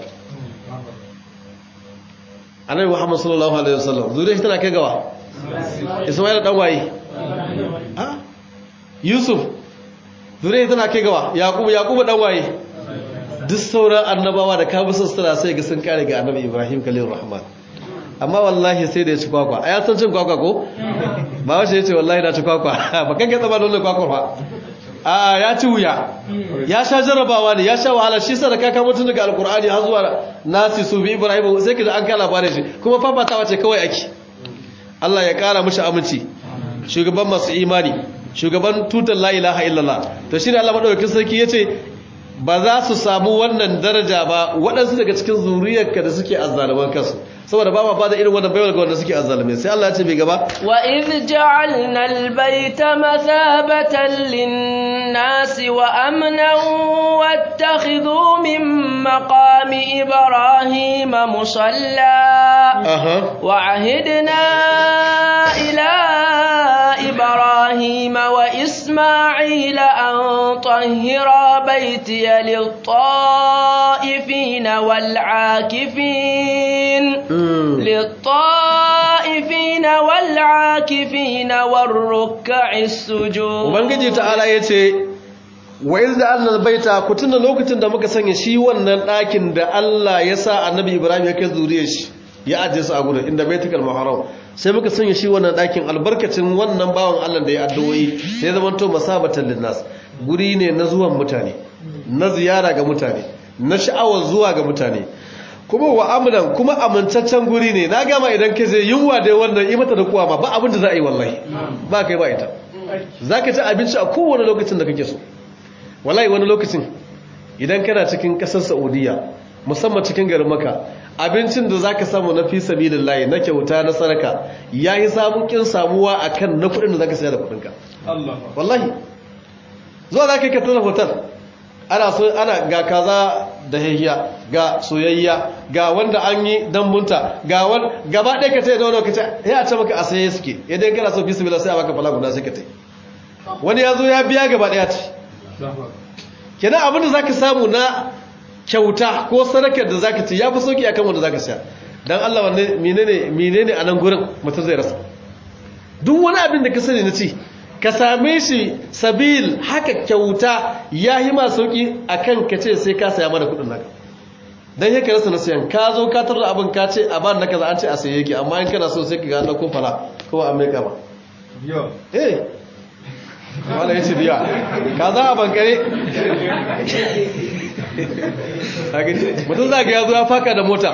annabi Muhammad sallallahu alaihi wasallam zuriyar shi tana kai gawa Isma'il dan waye ah Yusuf zuriyar tana kai gawa Yaqub Yaqub dan waye duk sauran annabawa da ka bi sassala sai ga sun kare ga annabi Ibrahim khalilur rahman amma wallahi sai da ya ci kwakwa a ya san cin kwakwa ko ba wace ya ce wallahi na ci kwakwa ba kan ka tsaba dole kwakwa ba a ya ci wuya ya sha jarabawa ne ya sha wahala shi sa da kaka mutum daga alkur'ani har zuwa nasi su bi ibrahim sai ka ji an kala bare shi kuma fafatawa ce kawai ake Allah ya kara mishi aminci shugaban masu imani shugaban tutar la ilaha illallah to shine Allah madaukakin sarki yace ba za su samu wannan daraja ba waɗansu daga cikin zuriyarka da suke azzaluman kansu saboda ba ma ba da irin wannan baiwar ga wanda suke azzalume sai Allah ya ce bai gaba وإذ جعلنا البيت مثابة للناس وأمنا واتخذوا من مقام إبراهيم مصلى aha وعهدنا إلى إبراهيم وإسماعيل أن طهرا بيتي للطائفين والعاكفين Mm. للطائفين والعاكفين والركع السجود ubangiji ta'ala ya ce wa iz da annal baita ku tuna lokacin da muka sanya shi wannan ɗakin da Allah ya sa annabi Ibrahim ya kai zuriyar shi ya ajiye su a gurin inda baitul muharram sai muka sanya shi wannan ɗakin albarkacin wannan bawan Allah da ya addu'o'i sai zaman to masabatan linnas guri ne na zuwan mutane na ziyara ga mutane na sha'awar zuwa ga mutane kuma wa amnan kuma amintaccen guri ne na gama idan ka je yunwa dai wannan yi mata da kuwa ma ba abin da za a yi wallahi ba kai ba ita za ka ci abinci a kowane lokacin da kake so wallahi wani lokacin idan kana cikin kasar saudiya musamman cikin garin maka abincin da za ka samu na fi sabilin layi na kyauta na sadaka ya yi samukin samuwa a kan na kudin da za ka saya da kudinka Allah wallahi zuwa za ka yi ka tona hotel ana so ana ga kaza da yahiya ga soyayya ga wanda an yi dambunta ga wani gaba ɗaya ka tsaye da wani kace ya ce maka a saye suke idan kana so fi sabila sai a baka fala guda sai ka tai wani ya zo ya biya gaba ɗaya ce kenan abin da zaka samu na kyauta ko sadakar da zaka ci ya fi sauki akan wanda zaka siya dan Allah wanne menene menene a nan gurin mutum zai rasa duk wani abin da ka sani na ci ka same shi sabil haka kyauta ya yi ma sauki akan ka ce sai ka saya mana kudin naka dan yake rasa na siyan ka zo ka tarda abin ka ce a ban naka za an ce a saye yake amma in kana so sai ka ga na ko fara ko a mai kama Yo. eh wala yace biya ka za a bankare mutum za ga ya zo ya faka da mota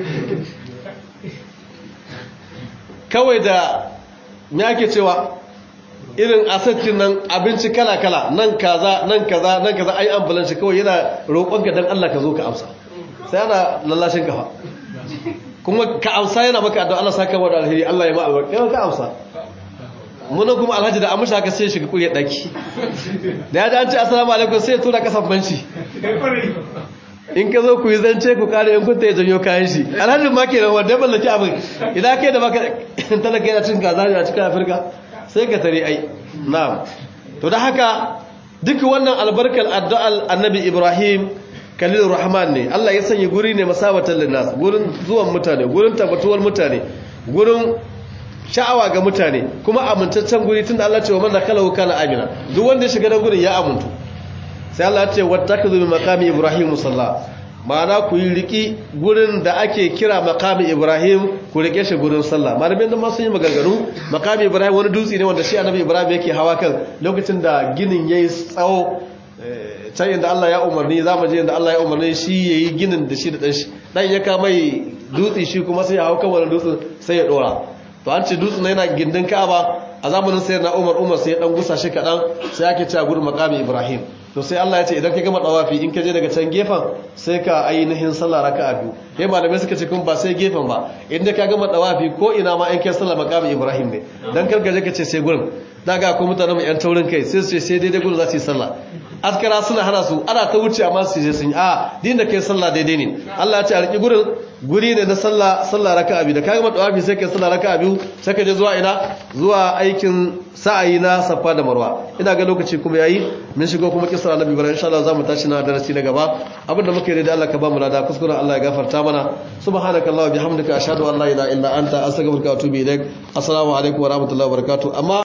kawai da me ake cewa irin asatin nan abinci kala-kala nan kaza nan kaza nan kaza ai ambulanci kawai yana roƙonka don Allah ka zo ka amsa sai ana lallashin kafa kuma ka amsa yana maka addu'a Allah saka wa da alheri Allah ya ma albarka ka amsa muna kuma alhaji da amsha haka sai shiga kuriyar daki da ya ji an ce assalamu alaikum sai ya tura kasan banci in ka zo ku yi zance ku kare in kun ta ya janyo kayan shi alhaji ma ke da wanda mallaki abin idan kai da baka talaka yana cin kaza ne a cikin afirka sai ka tare ai na'am to da haka duk wannan albarkar addu'al annabi ibrahim kalilur rahman ne Allah ya sanya guri ne masabatan linnas gurin zuwan mutane gurin tabbatuwar mutane gurin sha'awa ga mutane kuma amintaccen guri tunda Allah ce wa man dakalahu kana amina duk wanda ya shiga da gurin ya amuntu sai Allah ya ce wattakazu min maqami ibrahim musalla ma'ana ku yi riki gurin da ake kira maqami ibrahim ku rike shi gurin sallah malamin da ma sun yi maganganu maqami ibrahim wani dutse ne wanda shi annabi ibrahim yake hawa kan lokacin da ginin yayi tsawo can inda Allah ya umarni za mu je inda Allah ya umarni shi yayi ginin da shi da dan shi dan ya kama mai dutse shi kuma sai ya hawa kan wani dutsen sai ya dora to an ce dutsen yana gindin Ka'aba a zamanin sayyidina Umar Umar sai ya dan gusa shi kadan sai ake cewa gurin maqami Ibrahim to sai Allah ya ce idan ka gama dawafi in ka je daga can gefen sai ka ainihin sallah raka'a biyu yayin malamai suka ce kun ba sai gefen ba inda ka gama dawafi ko ina ma in kai sallah maqami Ibrahim ne dan kar ka je ka ce sai gurin daga akwai mutane mu yan taurin kai sai su ce sai daidai gurin za su yi sallah askara suna hana su ana ta wuce amma su je sun yi a din da kai sallah daidai ne Allah ya ce a riki gurin guri ne na sallah sallah raka'a biyu da ka gama dawafi sai kai sallah raka'a biyu sai ka je zuwa ina zuwa aikin sa'ayi na safa da marwa ina ga lokaci kuma yayi mun shigo kuma kisar annabi ibrahim insha Allah zamu tashi na darasi na gaba abinda muke da Allah ka ba mu lada kuskuren Allah ya gafarta mana subhanakallahumma bihamdika ashhadu an la ilaha illa anta astaghfiruka wa atubu ilaik assalamu alaikum wa rahmatullahi wa barakatuh amma